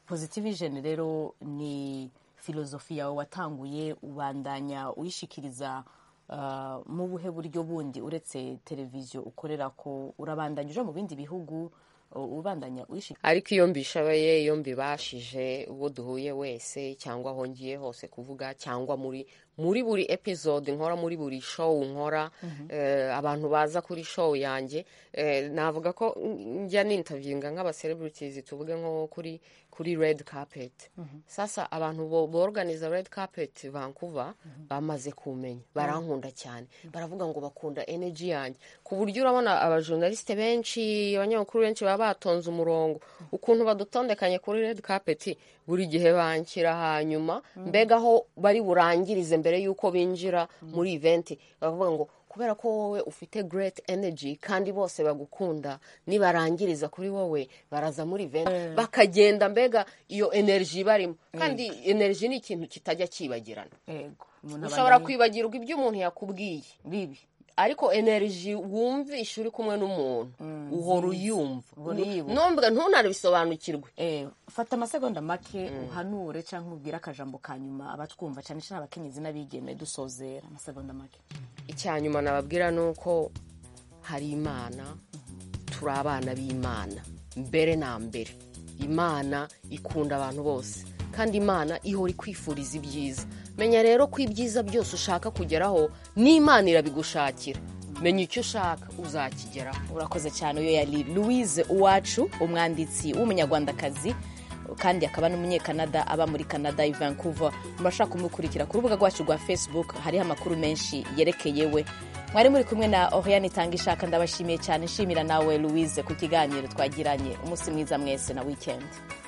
S1: positive vision rero ni filozofi yawe watanguye ubandanya uyishikiriza ah, mu buhe buryo bundi uretse televiziyo ukorera ko urabandanya uja mu bindi bihugu u- ubandanya uyishikiriza
S7: ariko iyo mbishoboye iyo mbibashije uwo duhuye wese cyangwa aho ngiye hose kuvuga cyangwa muri muri buri episode nkora muri buri show nkora eh, abantu baza kuri show yanjye eh, navuga ko mm, njya nintavinga nk'abacelebrities tuvuge nko kuri kuri red carpet sasa abantu bo- borganiza red carpet Vancouver bamaze kumenya barankunda cyane baravuga ngo bakunda energy yanjye ku buryo urabona abajournaliste benshi abanyamakuru benshi baba batonze umurongo ukuntu badutondekanye kuri red carpet buri gihe banshyira hanyuma mbega aho bari burangirize mbere y'uko binjira muri event baravuga ngo kubera ko wowe ufite great energy kandi bose bagukunda nibarangiriza kuri wowe baraza muri event bakagenda mbega iyo energy barimo kandi energy ni ikintu kitajya cyibagirana
S1: yego umuntu
S7: ushobora
S1: abandanya-
S7: kwibagirwa ibyo umuntu yakubwiye
S1: bibi
S7: ariko energy wumvisha uri kumwe n'umuntu uhora uyumva
S1: uhora uyibuka.
S7: ntumbwa ntunabisobanukirwe
S1: Eh, fata amasegonda make uhanure cyangwa ubwire akajambo ka nyuma abatwumva cyane cyane abakenyezi n'abigeme dusozera amasegonda make
S7: icyanyuma nababwira ni uko hari imana turi abana b'imana mbere na mbere imana ikunda abantu bose kandi imana ihora ikwifuriza ibyiza menya rero ko ibyiza byose ushaka kugeraho n'imana irabigushakira menya icyo ushaka uzakigeraho
S1: urakoze cyane uyo yari louise uwacu umwanditsi w'umunyarwandakazi kandi akaba n'umunyekanada aba muri canada i vancouver murashaka kumukurikira ku rubuga rwacu rwa facebook hariho amakuru menshi yerekeye we mwari muri kumwe na oriane itanga ishaka ndabashimiye cyane nshimira nawe louise ku kiganiro twagiranye umunsi mwiza mwese na weekend